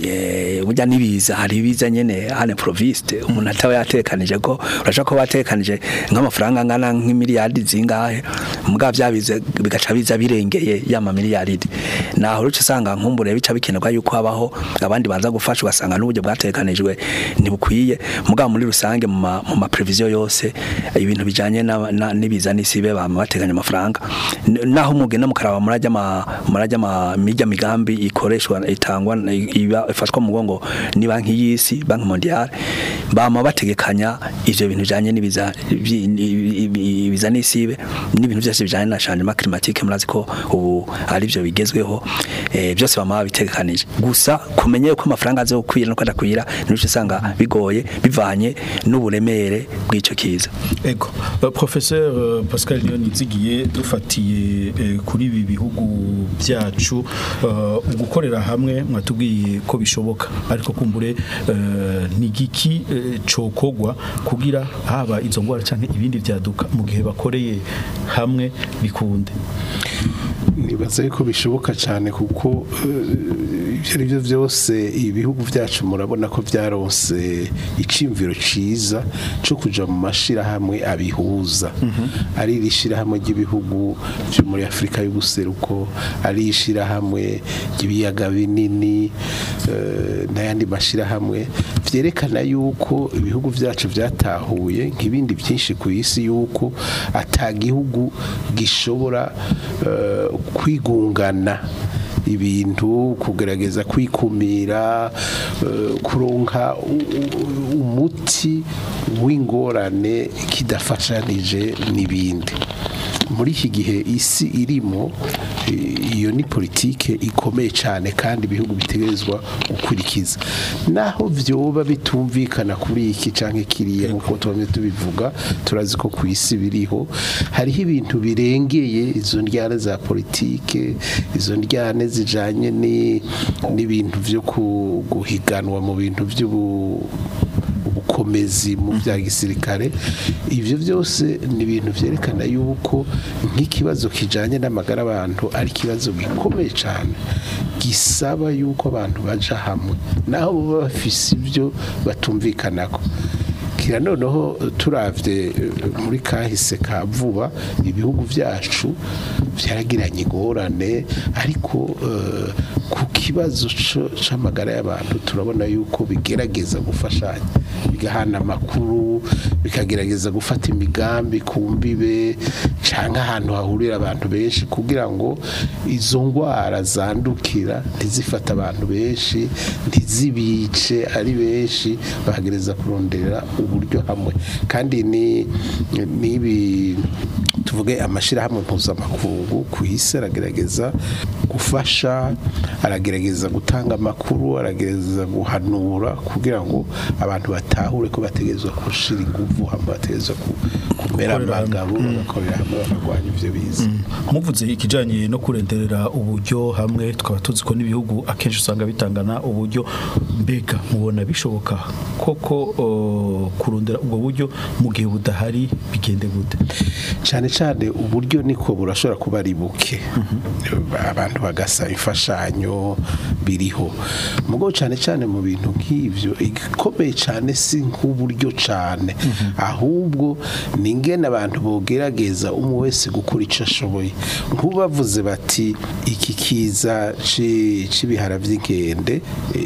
[SPEAKER 3] eh, burya nibiza hari ibiza nyene hane proviste umuntu ataba yatekanije ko urashaka ko batekanije nk'amafaranga angana nk'imiliyardi zingahe mugabo byabize bigaca biza birengeye yama miliyaridi naho ruce usanga nkumbure bica bikenerwa yuko habaho abandi banza gufasha ugasanga n'uburyo bwatekanijwe ntibukwiye mugabo muri rusange mu ma- mu ma prevision yose ibintu bijanye na- na- n'ibiza n'isibe bama bateganya amafaranga N- naho mugenda mukaraba murajya ma murajya ma mijya migambi ikoreshwa itangwa iba ifashwa mu mugongo ni banki y'isi banki mondiale bama bategekanya ivyo bintu bijanye n'ibiza ibi- ibi- ibiza n'isibe n'ibintu byose bijanye na changement climatique murazi ko ubu ari byo bigezweho eh, byose bama babitegekanije gusa kumenye yuko amafaranga azokwira no kwadakwira nico usanga bigoye bivanye n'uburemere bw'ico kiza
[SPEAKER 2] Ego, uh, professeur uh, Pascal Leonizigiye dufatiye eh, kuri ibi bihugu byacu uh, gukorera hamwe mwatubwiye ko bishoboka ariko kumbure uh, ni giki uh, cokogwa kugira haba izo ngwara canke ibindi byaduka mu gihe bakoreye hamwe bikunde
[SPEAKER 4] nibaza yuko bishoboka cyane kuko eh, ibyo ari byo byose ibihugu byacu murabona ko byaronse icimviro ciza cyo kuja mu mashirahamwe abihuza ari iri shirahamwe ry'ibihugu byo muri Afurika y'ubuseruko ari ishirahamwe ry'ibiyaga binini eh, n'ayandi mashirahamwe vyerekana yuko ibihugu byacu byatahuye nk'ibindi byinshi ku isi yuko ata gihugu gishobora eh, kwigungana ibintu kugerageza kwikumira eh, kuronka u- u- umuti w'ingorane kidafashanije n'ibindi muri iki gihe isi irimo eh, iyo ni politike ikomeye cyane kandi ibihugu bitegerezwa gukurikiza naho vyoba bitumvikana kuri iki canke kiriya nkuko tubamye tubivuga turazi ko ku isi biriho hariho ibintu birengeye izo ndyane za politike izo ndyane zijanye ni- n'ibintu vyo ku- guhiganwa mu bintu vy'ubu ubukomezi mu bya gisirikare ibyo byose ni ibintu byerekana yuko nk'ikibazo kijanye n'amagara abantu ari ikibazo gikomeye cyane gisaba yuko abantu baja hamwe naho baba bafise ibyo batumvikanako kira noneho turavye eh, muri kahise ka vuba ibihugu byacu byaragiranye ingorane ariko eh, ku kibazo co- c'amagara y'abantu turabona yuko bigerageza gufashanya bigahana amakuru bikagerageza gufata imigambi ku mbibe cyangwa ahantu hahurira abantu benshi kugira ngo izo ndwara zandukira ntizifate abantu benshi ntizibice ari benshi bahagereza kurondera uburyo hamwe kandi ni n'ibi tuvuge amashyirahamwe mpuzamakungu ku isi aragerageza gufasha aragerageza gutanga amakuru aragerageza guhanura kugira ngo abantu batahure ko bategerezwa gushira ingufu hamwe bategerezwa ku- kumera
[SPEAKER 2] Gukorera hamwe.
[SPEAKER 4] amagabo bagakorera hamwe bakarwanya ivyo biza
[SPEAKER 2] muvuze ikijanye no kurenderera uburyo hamwe tukaba tuzi ko n'ibihugu akenshi usanga bitangana uburyo mbega mubona bishoboka koko o, kurondera ubwo buryo mu gihe budahari bigende gute
[SPEAKER 4] cyane cyane uburyo niko burashobora kuba ari buke abantu bagasa imfashanyo biriho mugo cyane cyane mu bintu nk'ivyo igikomeye cyane si nk'uburyo cyane ahubwo ni ingene abantu bogerageza umwe wese gukora icyo ashoboye nk'ubavuze bati iki kiza ci- c'ibihara by'inkende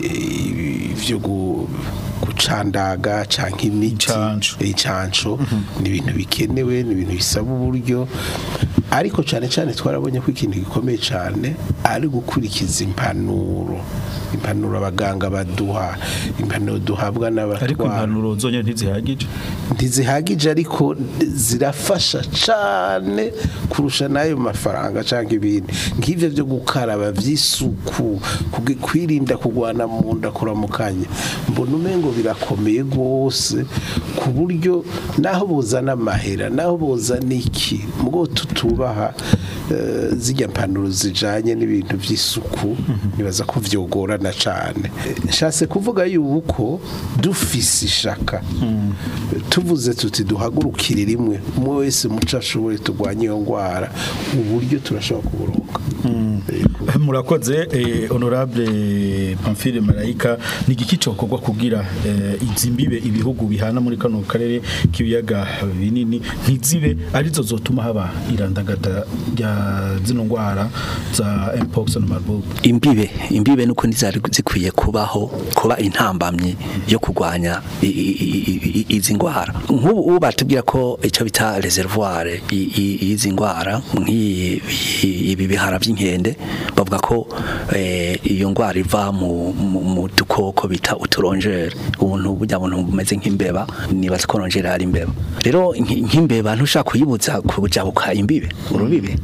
[SPEAKER 4] eh, vyo gu- gucandaga canke imiti
[SPEAKER 2] Incanco.
[SPEAKER 4] icanco ni ibintu bikenewe ni ibintu bisaba uburyo ariko cyane cyane twarabonye ko ikintu gikomeye cyane ari gukurikiza impanuro impanuro abaganga baduha impanuro duhabwa
[SPEAKER 2] ariko
[SPEAKER 4] n'abatwara
[SPEAKER 2] impanuro zonyine ntizihagije
[SPEAKER 4] ntizihagije ariko zirafasha cyane kurusha n'ayo mafaranga cyangwa ibindi nk'ibyo byo gukaraba by'isuku kugi- kwirinda kugwana mu nda kuramukanya mbona umengo birakomeye rwose ku buryo naho buzana amahera naho buzana iki mugo tutubaha eh, zijya mpanuro zijanye n'ibintu by'isuku nibaza ko vyogorana cyane Eh, nshatse kuvuga yuko dufise ishaka tuvuze tuti duhagurukire rimwe umwe wese muco ashoboye turwanye iyo ndwara uburyo turashobora kuburonka Yego.
[SPEAKER 2] murakoze eh, honorable Pamphile Marayika ni igiki cokorwa kugira eh, izi mbibe ibihugu bihana muri kano karere k'ibiyaga binini ntizibe arizo zotuma haba irandagata rya zino ndwara za mpox na marburg
[SPEAKER 3] imbibe imbibe nuko ntizari zikwiye kubaho kuba intambamye yo kurwanya i- i- i- i- izi ndwara nk'ubu ubu batubwira ko icyo bita reservoir i- i- y'izi ndwara nk'iyi i- ibi bihara by'inkende bavuga ko eh, iyo ndwara iva mu mu- mu dukoko bita uturongere ubuntu burya buntu bumeze nk'imbeba nibaza ko rongere ari imbeba rero nk- nk'imbeba ntushaka kuyibuza kujabuka imbibe urubibe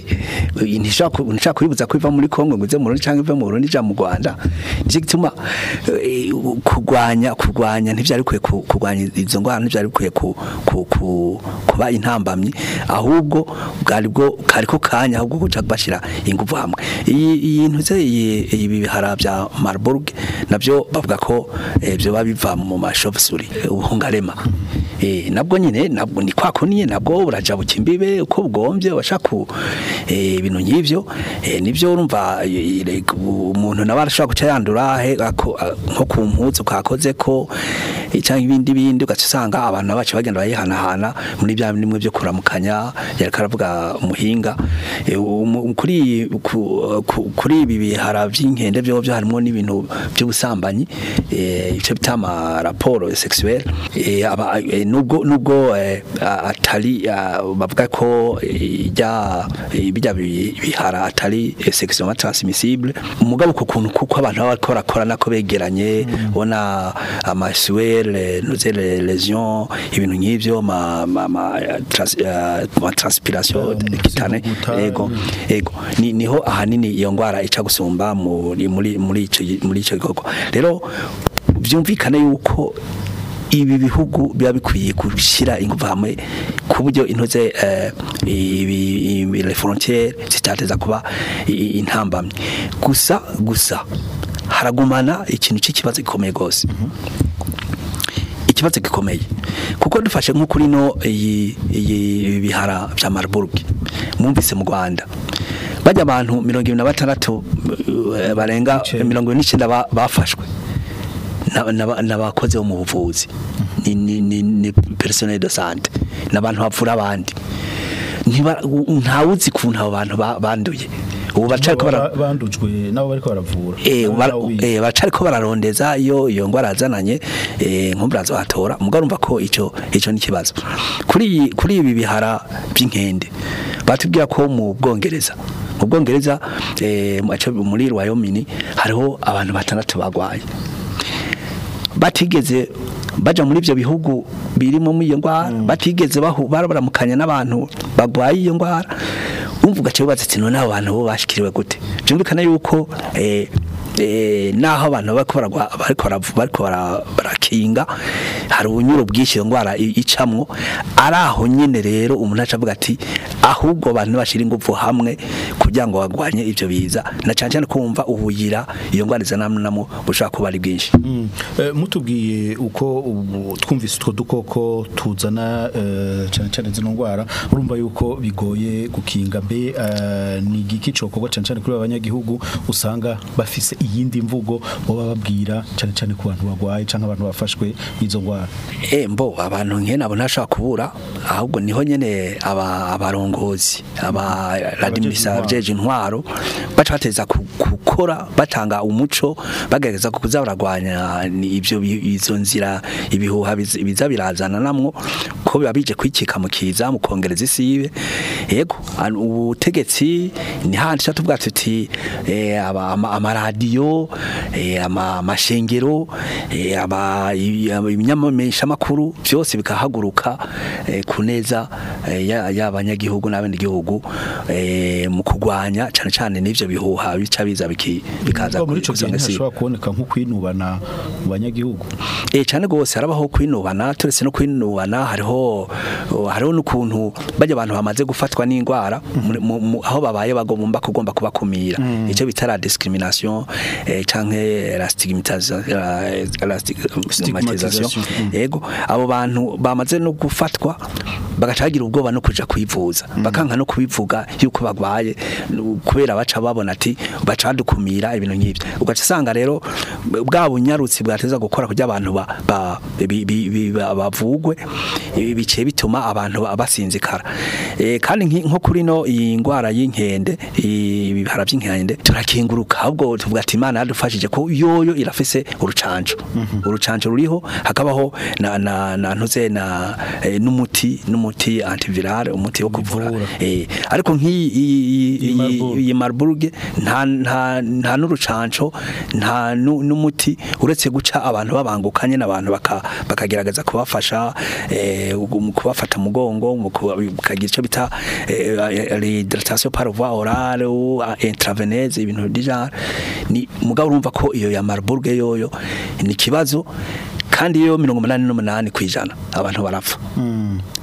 [SPEAKER 3] ntishaka ntishaka kuyibuza ko iva muri Kongo ngo ize mu Burundi cyangwa ive mu Burundi ija mu Rwanda nicyo gituma eh, kurwanya kurwanya ntivyari kwiye ku- kurwanya izo ndwara ntivyari bikwiye ku- ku- ku- kuba intambamyi ahubwo bwari bwo kariko kanya ahubwo kuja bashira bagashira ingufu hamwe iyi iyi ntuze iyi ibi bihara bya Marburg nabyo bavuga ko eh, byo biva mu mashofsuri ubuhungarema eh nabwo nyine nabwo ni kwa kuniye nabwo buraja bukimbibe uko bwombye bashaka eh ibintu nk'ivyo eh nivyo urumva eh, eh, umuntu nawe arashobora guca yandura he ako- a- nko ku mpuzu kakoze ko eh, canke ibindi bindi ugaca usanga abantu bacu bagenda bayihanahana muri bya bimwe byo kuramukanya yariko aravuga umuhinga Eh, umu- kuri ku- ku- kuri ibi bihara by'inkende byo byo harimo n'ibintu by'ubusambanyi eh, icyo bita ama raporo sexuel eh, aba eh, nubwo nubwo eh, a- atari ah, bavuga ko eh, ijya eh, bijya bi- bihara atari eh, sexuellement transmissible umugabo ku kuntu kuko abantu baba bariko barakora nako begeranye ubona amasuel nuze lesion ibintu nk'ivyo ma ma ma trans- eh, ma transpiration kitane
[SPEAKER 2] guta,
[SPEAKER 3] ego ego ni niho ahanini iyo ngwara ica gusumba muri muri muri ico muri ico gikorwa rero byumvikane yuko ibi bihugu biba bikwiye gushyira ingufu hamwe ku buryo intoze eh, ibi ibi- les frontières zitateza kuba i- i- intambamye gusa gusa haragumana ikintu cy'ikibazo gikomeye gose ikibazo gikomeye kuko dufashe nko kuri no iyi iyi bihara bya Marburg mwumvise mu Rwanda bajya abantu 26 eh, barenga 29 ba- bafashwe na- na- n'abakozi bo mu buvuzi ni ni ni, ni personnel de santé n'abantu bavura abandi ntiba ntawuzi kuntu abo bantu ba- banduye ubu bacariko bara
[SPEAKER 2] Ba- bandujwe nabo bariko baravura
[SPEAKER 3] Eh,
[SPEAKER 2] Nabo
[SPEAKER 3] bara-
[SPEAKER 2] nabo biga.
[SPEAKER 3] eh, bacariko bararondeza iyo iyo ngwara yazananye eh, nkumburazo hatora mugabo urumva ko ico ico ni kibazo kuri iyi- kuri ibi bihara by'inkende batubwira ko mu Bwongereza mu Bwongereza eh, mu- aco- muri Wyoming hariho abantu batandatu bagwaye batigeze baja muri ivyo bihugu birimo muri iyo ngwara batigeze bahu barabaramukanya n'abantu bagwaye iyo ngwara umva ugace wibaza ati none abo bantu bo bashikiriwe gute byumvikana yuko eh, eh, naho abantu bariko baragwa bariko baravu- bariko bara- barakinga hari ubunyuro bwinshi iyo ngwara i- icamwo ari aho nyene rero umuntu aca avuga ati ahubwo abantu bashira ingufu hamwe kugira ngo bagwanye ivyo biza na cyane cyane kumva ubuyira iyo ngwara izanamwo bushobora kuba ari bwinshi
[SPEAKER 2] Mm. Eh, mutubwiye uko ubu twumvise utwo dukoko tuzana eh, cyane cyane zino ndwara urumva yuko bigoye gukinga mbe eh, ni igiki cokorwa cyane cyane kuri abanyagihugu usanga bafise iyindi mvugo boba babwira cyane cyane ku bantu bagwaye canke abantu bafashwe n'izo ndwara
[SPEAKER 3] Eh mbo abantu nke nabo ntashobora kubura ahubwo niho nyene aba abarongozi aba radimisa
[SPEAKER 2] intwaro.
[SPEAKER 3] jeje intwaro baca bateza ku- gukora batanga umuco bagerageza kuza baragwanya ni ibyo bi- izo nzira ibihuha biz- biza birazana namwo ko biba bije kwikika mu kiza mu kongereza isibe yego an- ubutegetsi ni handi cyo tuvuga tuti eh, aba- ama- amaradiyo eh, ama- amashengero eh, aba i- aba- ibinyamamesha makuru byose bikahaguruka eh, kuneza eh, ya- y'abanyagihugu n'abenegihugu eh, mu kugwanya cyane cyane n'ivyo bihuha bica biza biki- bikaza
[SPEAKER 2] Kuko muri ico gihe
[SPEAKER 3] gusanga si-
[SPEAKER 2] ntihashobora kuboneka nko kwinubana mu banyagihugu
[SPEAKER 3] Eh cyane gose harabaho kwinubana turetse no kwinubana hariho hariho n'ukuntu bajya abantu bamaze gufatwa n'indwara muri- mu- mu- aho babaye bagomba kugomba kubakumira icyo bita la discrimination eh, canke la stigmatisation la, la stigmatisation
[SPEAKER 2] Stigmatisation, mm.
[SPEAKER 3] yego abo bantu bamaze no gufatwa bagaca bagira ubwoba no kuja kwivuza bakanka no kubivuga yuko bagwaye nu- kubera baca babona ati baca badukumira ibintu nk'ibyo ugaca usanga rero bwa bunyarutsi bwateza gukora kugira abantu ba- ba- bi- bi- bi- ba- bavugwe ibi biciye bituma abantu ba- basinzikara Eh, kandi nki- nko kuri no iyi ngwara y'inkende ibihara by'inkende turakinguruka ahubwo tuvuga ati imana yadufashije ko yoyo irafise urucanco urucanco ruriho hakabaho na na na ntuze na eh, n'umuti n'umuti antiviral umuti wo kuvura
[SPEAKER 2] Bivura.
[SPEAKER 3] eh ariko nk'iyi iyi- iyi-
[SPEAKER 2] Iyi Marburg.
[SPEAKER 3] iyi- iyi Marburg nta nta nta n'urucanco nta nu- n'umuti uretse guca abantu babangukanye n'abantu baka- bakagerageza kubafasha eh, mu kubafata mugongo mu kuba- bakagira icyo bita eh, rehydratation par voie orale ou intraveineuse ibintu déjà ni mugabo urumva ko iyo ya Marburg yoyo ni kibazo kandi yo mirongo umunani n'umunani ku ijana abantu barapfa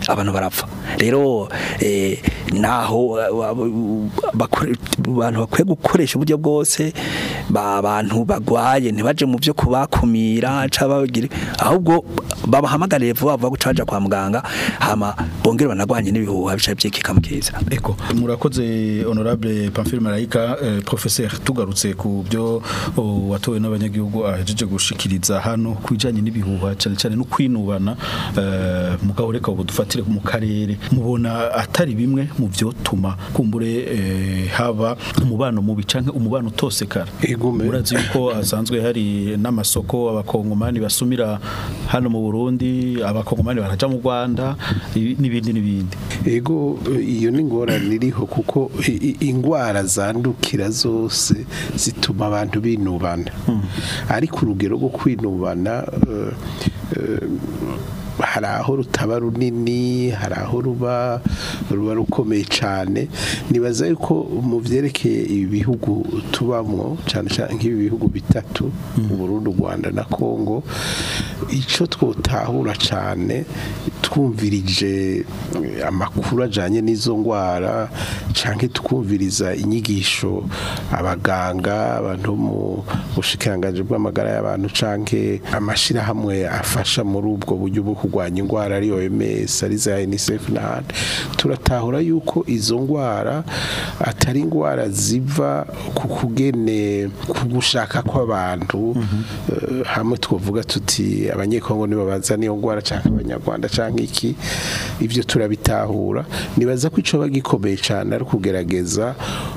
[SPEAKER 3] abantu barapfa rero eh, naho uh, bakore- abantu bakwiye gukoresha uburyo bwose ba- abantu bagwaye ntibaje mu byo kubakumira cabagire ahubwo babahamagarire vuba vuba gucaja kwa muganga hama bongere banagwanye n'ibihuha bica byikika mu kiza
[SPEAKER 2] Eko murakoze honorable Pamphile Marayika eh, professeur tugarutse ku byo oh, watowe n'abanyagihugu ahejeje gushikiriza hano kwijanye n'ibihuha cyane cyane no kwinubana eh, mugabo reka ubu dufatire mu karere mubona atari bimwe mu byo tuma kumbure eh, haba umubano mubi canke umubano utosekara
[SPEAKER 4] Egume.
[SPEAKER 2] murazi yuko hasanzwe hari n'amasoko abakongomani basumira hano mu Burundi abakongomani baraja mu Rwanda ibi- n'ibindi n'ibindi
[SPEAKER 4] ego iyo ni ingorane iriho kuko i- i- ingwara zandukira zose zituma abantu binubana ariko urugero rwo kwinubana eh, eh, hari aho rutaba runini hari aho ruba ruba rukomeye cyane nibaza yuko mu byerekeye ibi bihugu tubamo cyane cyane nk'ibi bihugu bitatu u Burundi u Rwanda na Kongo icyo twotahura cyane twumvirije eh, amakuru ajyanye n'izo ndwara cyangwa tukumviriza inyigisho abaganga abantu mu bushikiranganji bw'amagara y'abantu cyangwa amashyirahamwe afasha muri ubwo buryo bwo kurwanya indwara ari OMS ari za UNICEF n'ahandi turatahura yuko izo ndwara atari indwara ziva ku kugene ku gushaka kw'abantu eh, hamwe twavuga tuti abanyekongo nibo bazana iyo ndwara cyangwa abanyarwanda cyangwa iki ibyo turabitahura nibaza ko icyo bagikomeye cyane ari ukugerageza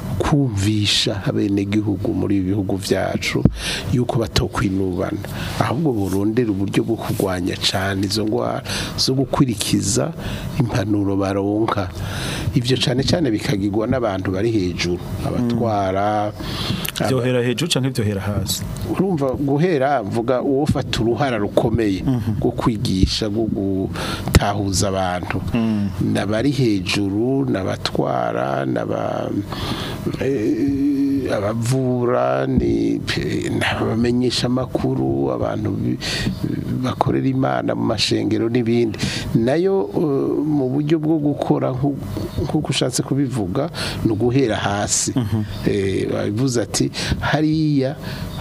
[SPEAKER 4] kumvisha abenegihugu muri ibi bihugu byacu yuko batokwinubana ahubwo burondera uburyo bwo kurwanya cyane izo ndwara zo gukurikiza impanuro baronka ibyo cyane cyane bikagirwa n'abantu bari hejuru abatwara
[SPEAKER 2] byohera hejuru canke byohera hasi
[SPEAKER 4] urumva guhera mvuga uwo ufata uruhara rukomeye rwo kwigisha rwo gutahuza abantu n'abari hejuru n'abatwara n'aba eh, abavura ni n'abamenyesha amakuru abantu bi- bakorera imana mu mashengero n'ibindi nayo eh, mu buryo bwo gukora nku- nk'uko ushatse kubivuga ni uguhera hasi Eh, babivuze ati hariya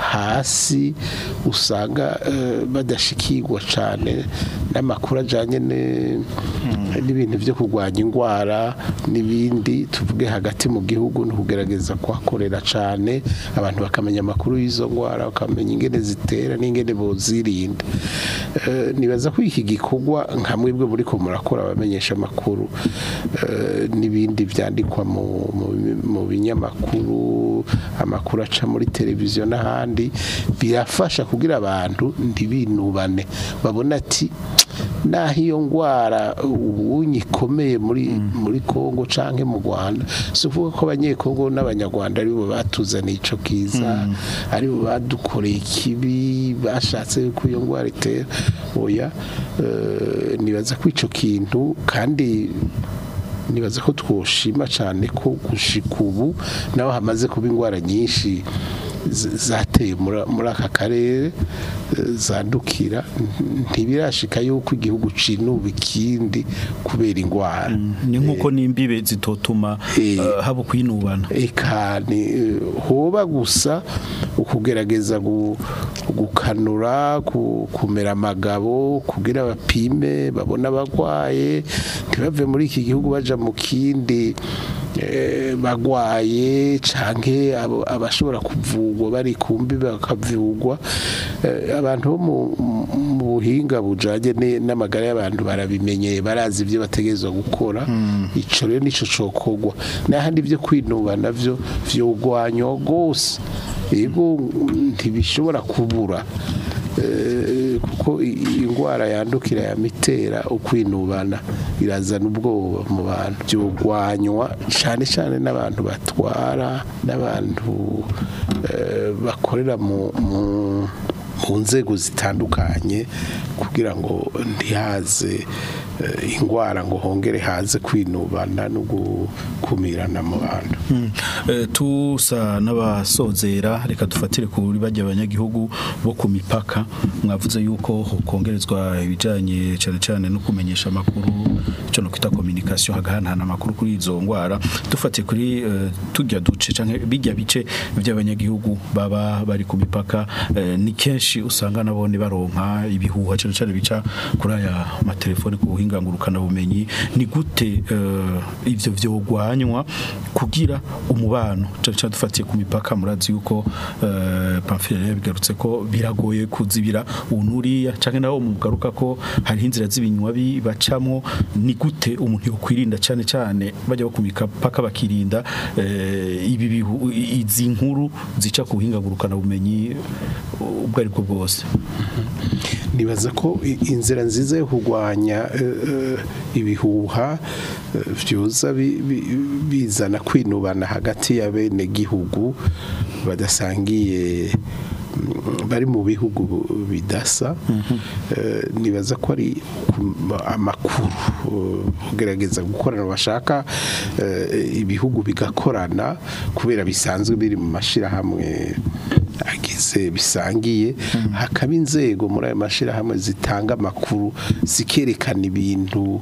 [SPEAKER 4] hasi usanga eh, badashikirwa cyane n'amakuru ajyanye ne- n'ibintu byo kurwanya indwara n'ibindi tuvuge hagati mu gihugu ni ukugerageza kuhakorera cyane abantu bakamenya amakuru y'izo ndwara bakamenya ingene zitera n'ingene bozirinda Eh, nibaza ko iki gikorwa nka mwebwe muri ko murakora abamenyesha amakuru eh, n'ibindi byandikwa mu- mu- mu binyamakuru amakuru aca muri televiziyo n'ahandi birafasha kugira abantu ntibinubane babona ati naho iyo ndwara ubunyi ikomeye muri muri Kongo canke mu Rwanda si ukuvuga ko abanyekongo n'abanyarwanda aribo batuzaniye ico kiza aribo badukoreye ikibi bashatse ko iyo ndwara itera oya eh, nibaza ko ico kintu kandi nibaza ko twoshima cyane ko gushika ubu naho hamaze kuba indwara nyinshi z- zateye muri muri aka karere eh, zandukira n- ntibirashika yuko igihugu cinuba ikindi kubera indwara
[SPEAKER 2] ni nkuko n'imbibe zitotuma
[SPEAKER 4] Eh.
[SPEAKER 2] eh, haba kwinubana
[SPEAKER 4] eka ni eh, hoba gusa ukugerageza gu- gukanura ku- kumera amagabo kugira bapime babone abagwaye ntibave muri iki gihugu baja mu kindi eh, bagwaye canke abo- abashobora kuvugwa bari kumbi bakavugwa Eh, abantu bo mu- mu buhinga bujanye ne- n'amagara y'abantu barabimenyeye barazi ibyo bategerezwa gukora ico rero nico cokogwa n'ahandi byo kwinuba navyo vyogwanywa gose yego ntibishobora kubura Eh, kuko i- i- indwara yandukira ya mitera ukwinubana irazana ubwoba mu bantu byogwanywa cyane cyane n'abantu batwara n'abantu eh, bakorera mu mu- mu nzego zitandukanye kugira ngo ntihaze eh, indwara ngo hongere haze kwinubana no gukumirana mu bantu
[SPEAKER 2] Eh, tusa n'abasozera reka dufatire kuri bajya abanyagihugu bo ku mipaka mwavuze yuko kongerezwa ibijanye cyane cyane no kumenyesha amakuru cyo no kwita communication hagahanahana amakuru kuri izo ngwara dufatiye kuri eh, tujya duce canke bijya bice by'abanyagihugu baba bari ku mipaka eh, ni kenshi usanga nabone baronka ibihuha cyane cyane bica kuri aya matelefone ku buhinga ngurukana bumenyi ni gute eh, ivyo vyogwanywa kugira umubano cyane cyane dufatiye ku mipaka murazi yuko eh, Pamphile yabigarutse ko biragoye kuzibira unuriya canke naho mugaruka ko hari inzira z'ibinywa bi- bacamwo ni gute umuntu yokwirinda cyane cyane bajya ku mipaka bakirinda eh, ibi bihu izi nkuru zica ku buhinga ngurukana bumenyi ubwo ari bwo bwose
[SPEAKER 4] nibaza ko i- inzira nziza yo kurwanya eh, eh, ibihuha eh, vyoza bi- bi- bizana kwinubana hagati ya bene gihugu badasangiye mm, bari mu bihugu bu- bidasa Eh, nibaza ko ari ku- amakuru eh, kugerageza gukorana bashaka eh, ibihugu bigakorana kubera bisanzwe biri mu mashirahamwe agize bisangiye hakaba inzego muri ayo mashyirahamwe zitanga amakuru zikerekana ibintu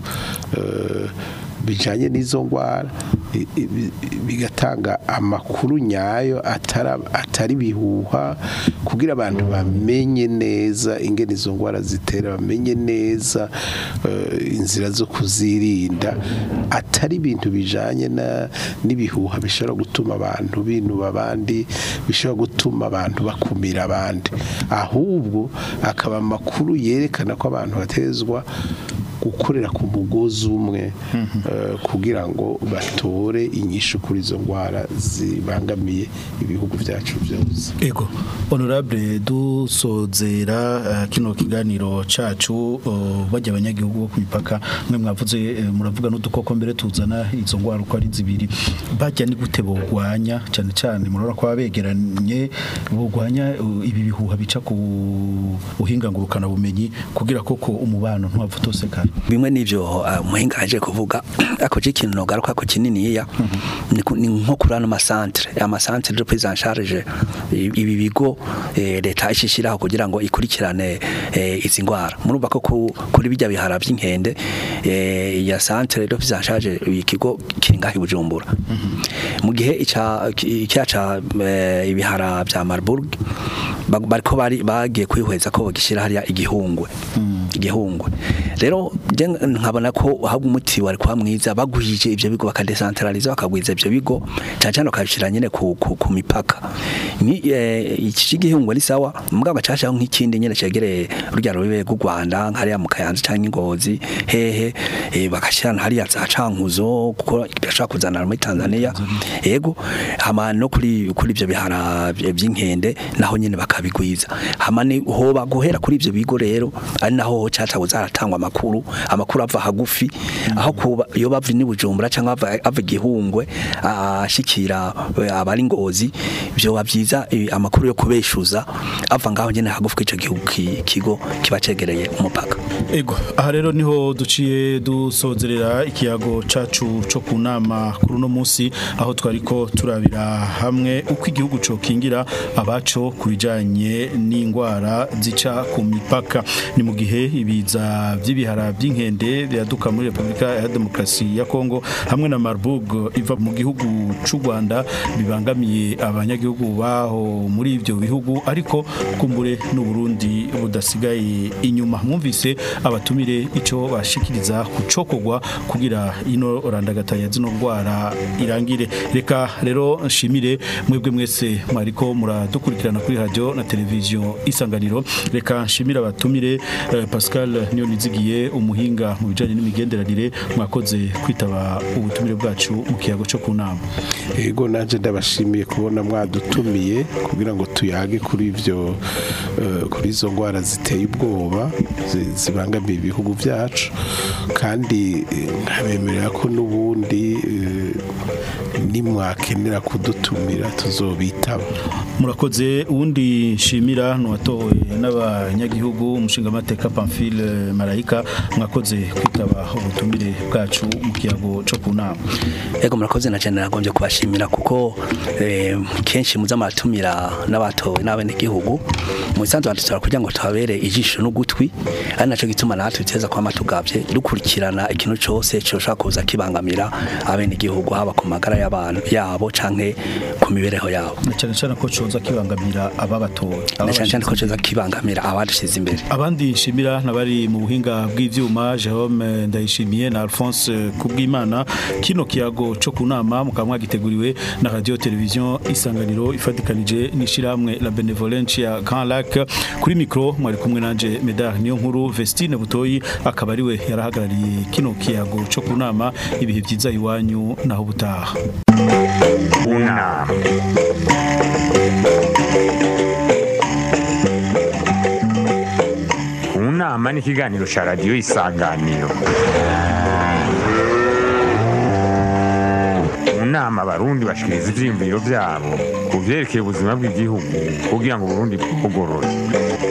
[SPEAKER 4] eh, bijanye n'izo ndwara i- i- bi- bigatanga amakuru nyayo atara- atari bihuha kugira abantu bamenye neza ingene izo ndwara zitera bamenye neza eh, inzira zo kuzirinda atari ibintu bijanye na- n'ibihuha bishobora gutuma abantu binuba abandi bishobora gutuma abantu bakumira abandi ahubwo akaba amakuru yerekana ko abantu batezwa gukorera ku mugozi umwe eh, kugira ngo batore inyishu kuri izo ndwara zibangamiye ibihugu byacu byose
[SPEAKER 2] Ego, honorable dusozera uh, kino kiganiro cacu uh, bajya abanyagihugu bo kumipaka mwe mwavuze uh, muravuga n'udukoko mbere tuzana izo ngwara uko ari zibiri bajya ni gute bogwanya cyane cyane murabona ko abegeranye bogwanya uh, ibi bihuha bica ku buhinga ngurukana bumenyi kugira koko umubano ntwavutosekana
[SPEAKER 3] bimwe n'ibyo uh, muhinga aje kuvuga akoje ikintu nogaruka ko kininiya ni ku- ni nko kuri ano masantere amasantere de prise en charge i- ibi bigo eh, leta ishishiraho kugira ngo ikurikirane eh, izi ngwara murumva ko ku- kuri bijya bihara by'inkende eh, ya santere de prise en charge ikigo kiri ngaho i Bujumbura mu gihe ica icyaca ibihara bya Marburg ba- bariko bari bagiye kwihweza ko bagishira hariya igihungwe igihungwe rero je nkabona ko ahubwo umuti wari kwa mwiza bagwije ivyo bigo bakadecentraliza bakagwiza ivyo bigo cyane cyane bakabishira nyene ku, ku, ku mipaka ni eh, iki gihungwe ni sawa mugabo bacashaho nk'ikindi nyene cegereye urya rubibe rw'u Rwanda hariya mu Kayanza cyangwa ingozi hehe eh, bakashira hariya za cankuzo kuko bashaka kuzana muri Tanzania yego hama no kuri kuri ivyo bihara by'inkende naho nyene bakabigwiza hama ni hoba guhera kuri ivyo bigo rero ari naho caca uzaratangwa amakuru amakuru ava hagufi aho kuba iyo bava ni bujumbura cyangwa ava ava igihungwe ashikira eh, abari ngozi byo bavyiza amakuru yo kubeshuza ava ngaho nyene hagufi k'ico gihugu ki- kigo kiba cegereye umupaka
[SPEAKER 2] Ego, aha rero niho duciye dusozerera ikiyago cacu co ku nama kuri uno munsi aho twariko turabira hamwe uko igihugu cokingira abaco ku bijanye n'ingwara zica ku mipaka ni mu gihe ibiza vy'ibihara by'inkende byaduka muri Republika ya Demokarasi ya Kongo hamwe na Marburg iva mu gihugu c'u Rwanda bibangamiye abanyagihugu baho muri ivyo bihugu ariko kumbure n'u Burundi budasigaye inyuma mwumvise abatumire ico bashikiriza kucokogwa kugira ino randagatanya zino ndwara irangire reka rero nshimire mwebwe mwese mwariko muradukurikirana kuri radio na televiziyo isanganiro reka nshimire abatumire eh, Pascal Nyonizigiye umuhinga mu bijanye n'imigenderanire mwakoze kwitaba ubutumire bwacu mu kiyago cyo ku nama
[SPEAKER 4] Ego nanje ndabashimiye kubona mwadutumiye kugira ngo tuyage kuri ivyo eh, kuri izo ngwara ziteye ubwoba zi- zibangamiye ibihugu byacu kandi eh, nkabemerera ko n'ubundi eh, nimwakenera kudutumira tuzobitaba
[SPEAKER 2] murakoze uwundi nshimira nuwatowe n'abanyagihugu umushingamateka Pamphile Marayika mwakoze kwitaba ubutumire bwacu mu kiyago cyo ku nama
[SPEAKER 3] Ego murakoze na cyane nagombye kubashimira kuko eh, kenshi muza maratumira n'abatowe n'abene gihugu mu isanzwe badutora kugira ngo tuhabere ijisho n'ugutwi ari naco gituma natwe tuteza kwama tugavye dukurikirana ikintu cose coshaka kuza kibangamira abene gihugu haba ku magara y'abantu yabo canke ku mibereho yabo
[SPEAKER 2] na cyane cyane ko coza kibangamira ababatowe
[SPEAKER 3] na cyane cyane ko coza kibangamira abadushize imbere
[SPEAKER 2] abandi nshimira nabari mu buhinga bw'ivyuma Jerome Ndayishimiye na Alphonse Kubwimana kino kiyago cyo kunama mukaba mwagiteguriwe na radio television isanganiro ifatikanije n'ishiramwe la benevolencia Grand Lac kuri micro mwari kumwe nanje Medar niyo nkuru Vestine Butoyi akaba ariwe yarahagarariye kino kiyago cyo kunama ibihe byiza iwanyu naho butaha
[SPEAKER 1] unama unama ni ikiganiro cya radiyo isanganiro mu nama abarundi bashikiriza ivyiyumviro vyabo ku vyerekeye ubuzima bw'igihugu kugira ngo uburundi bugorore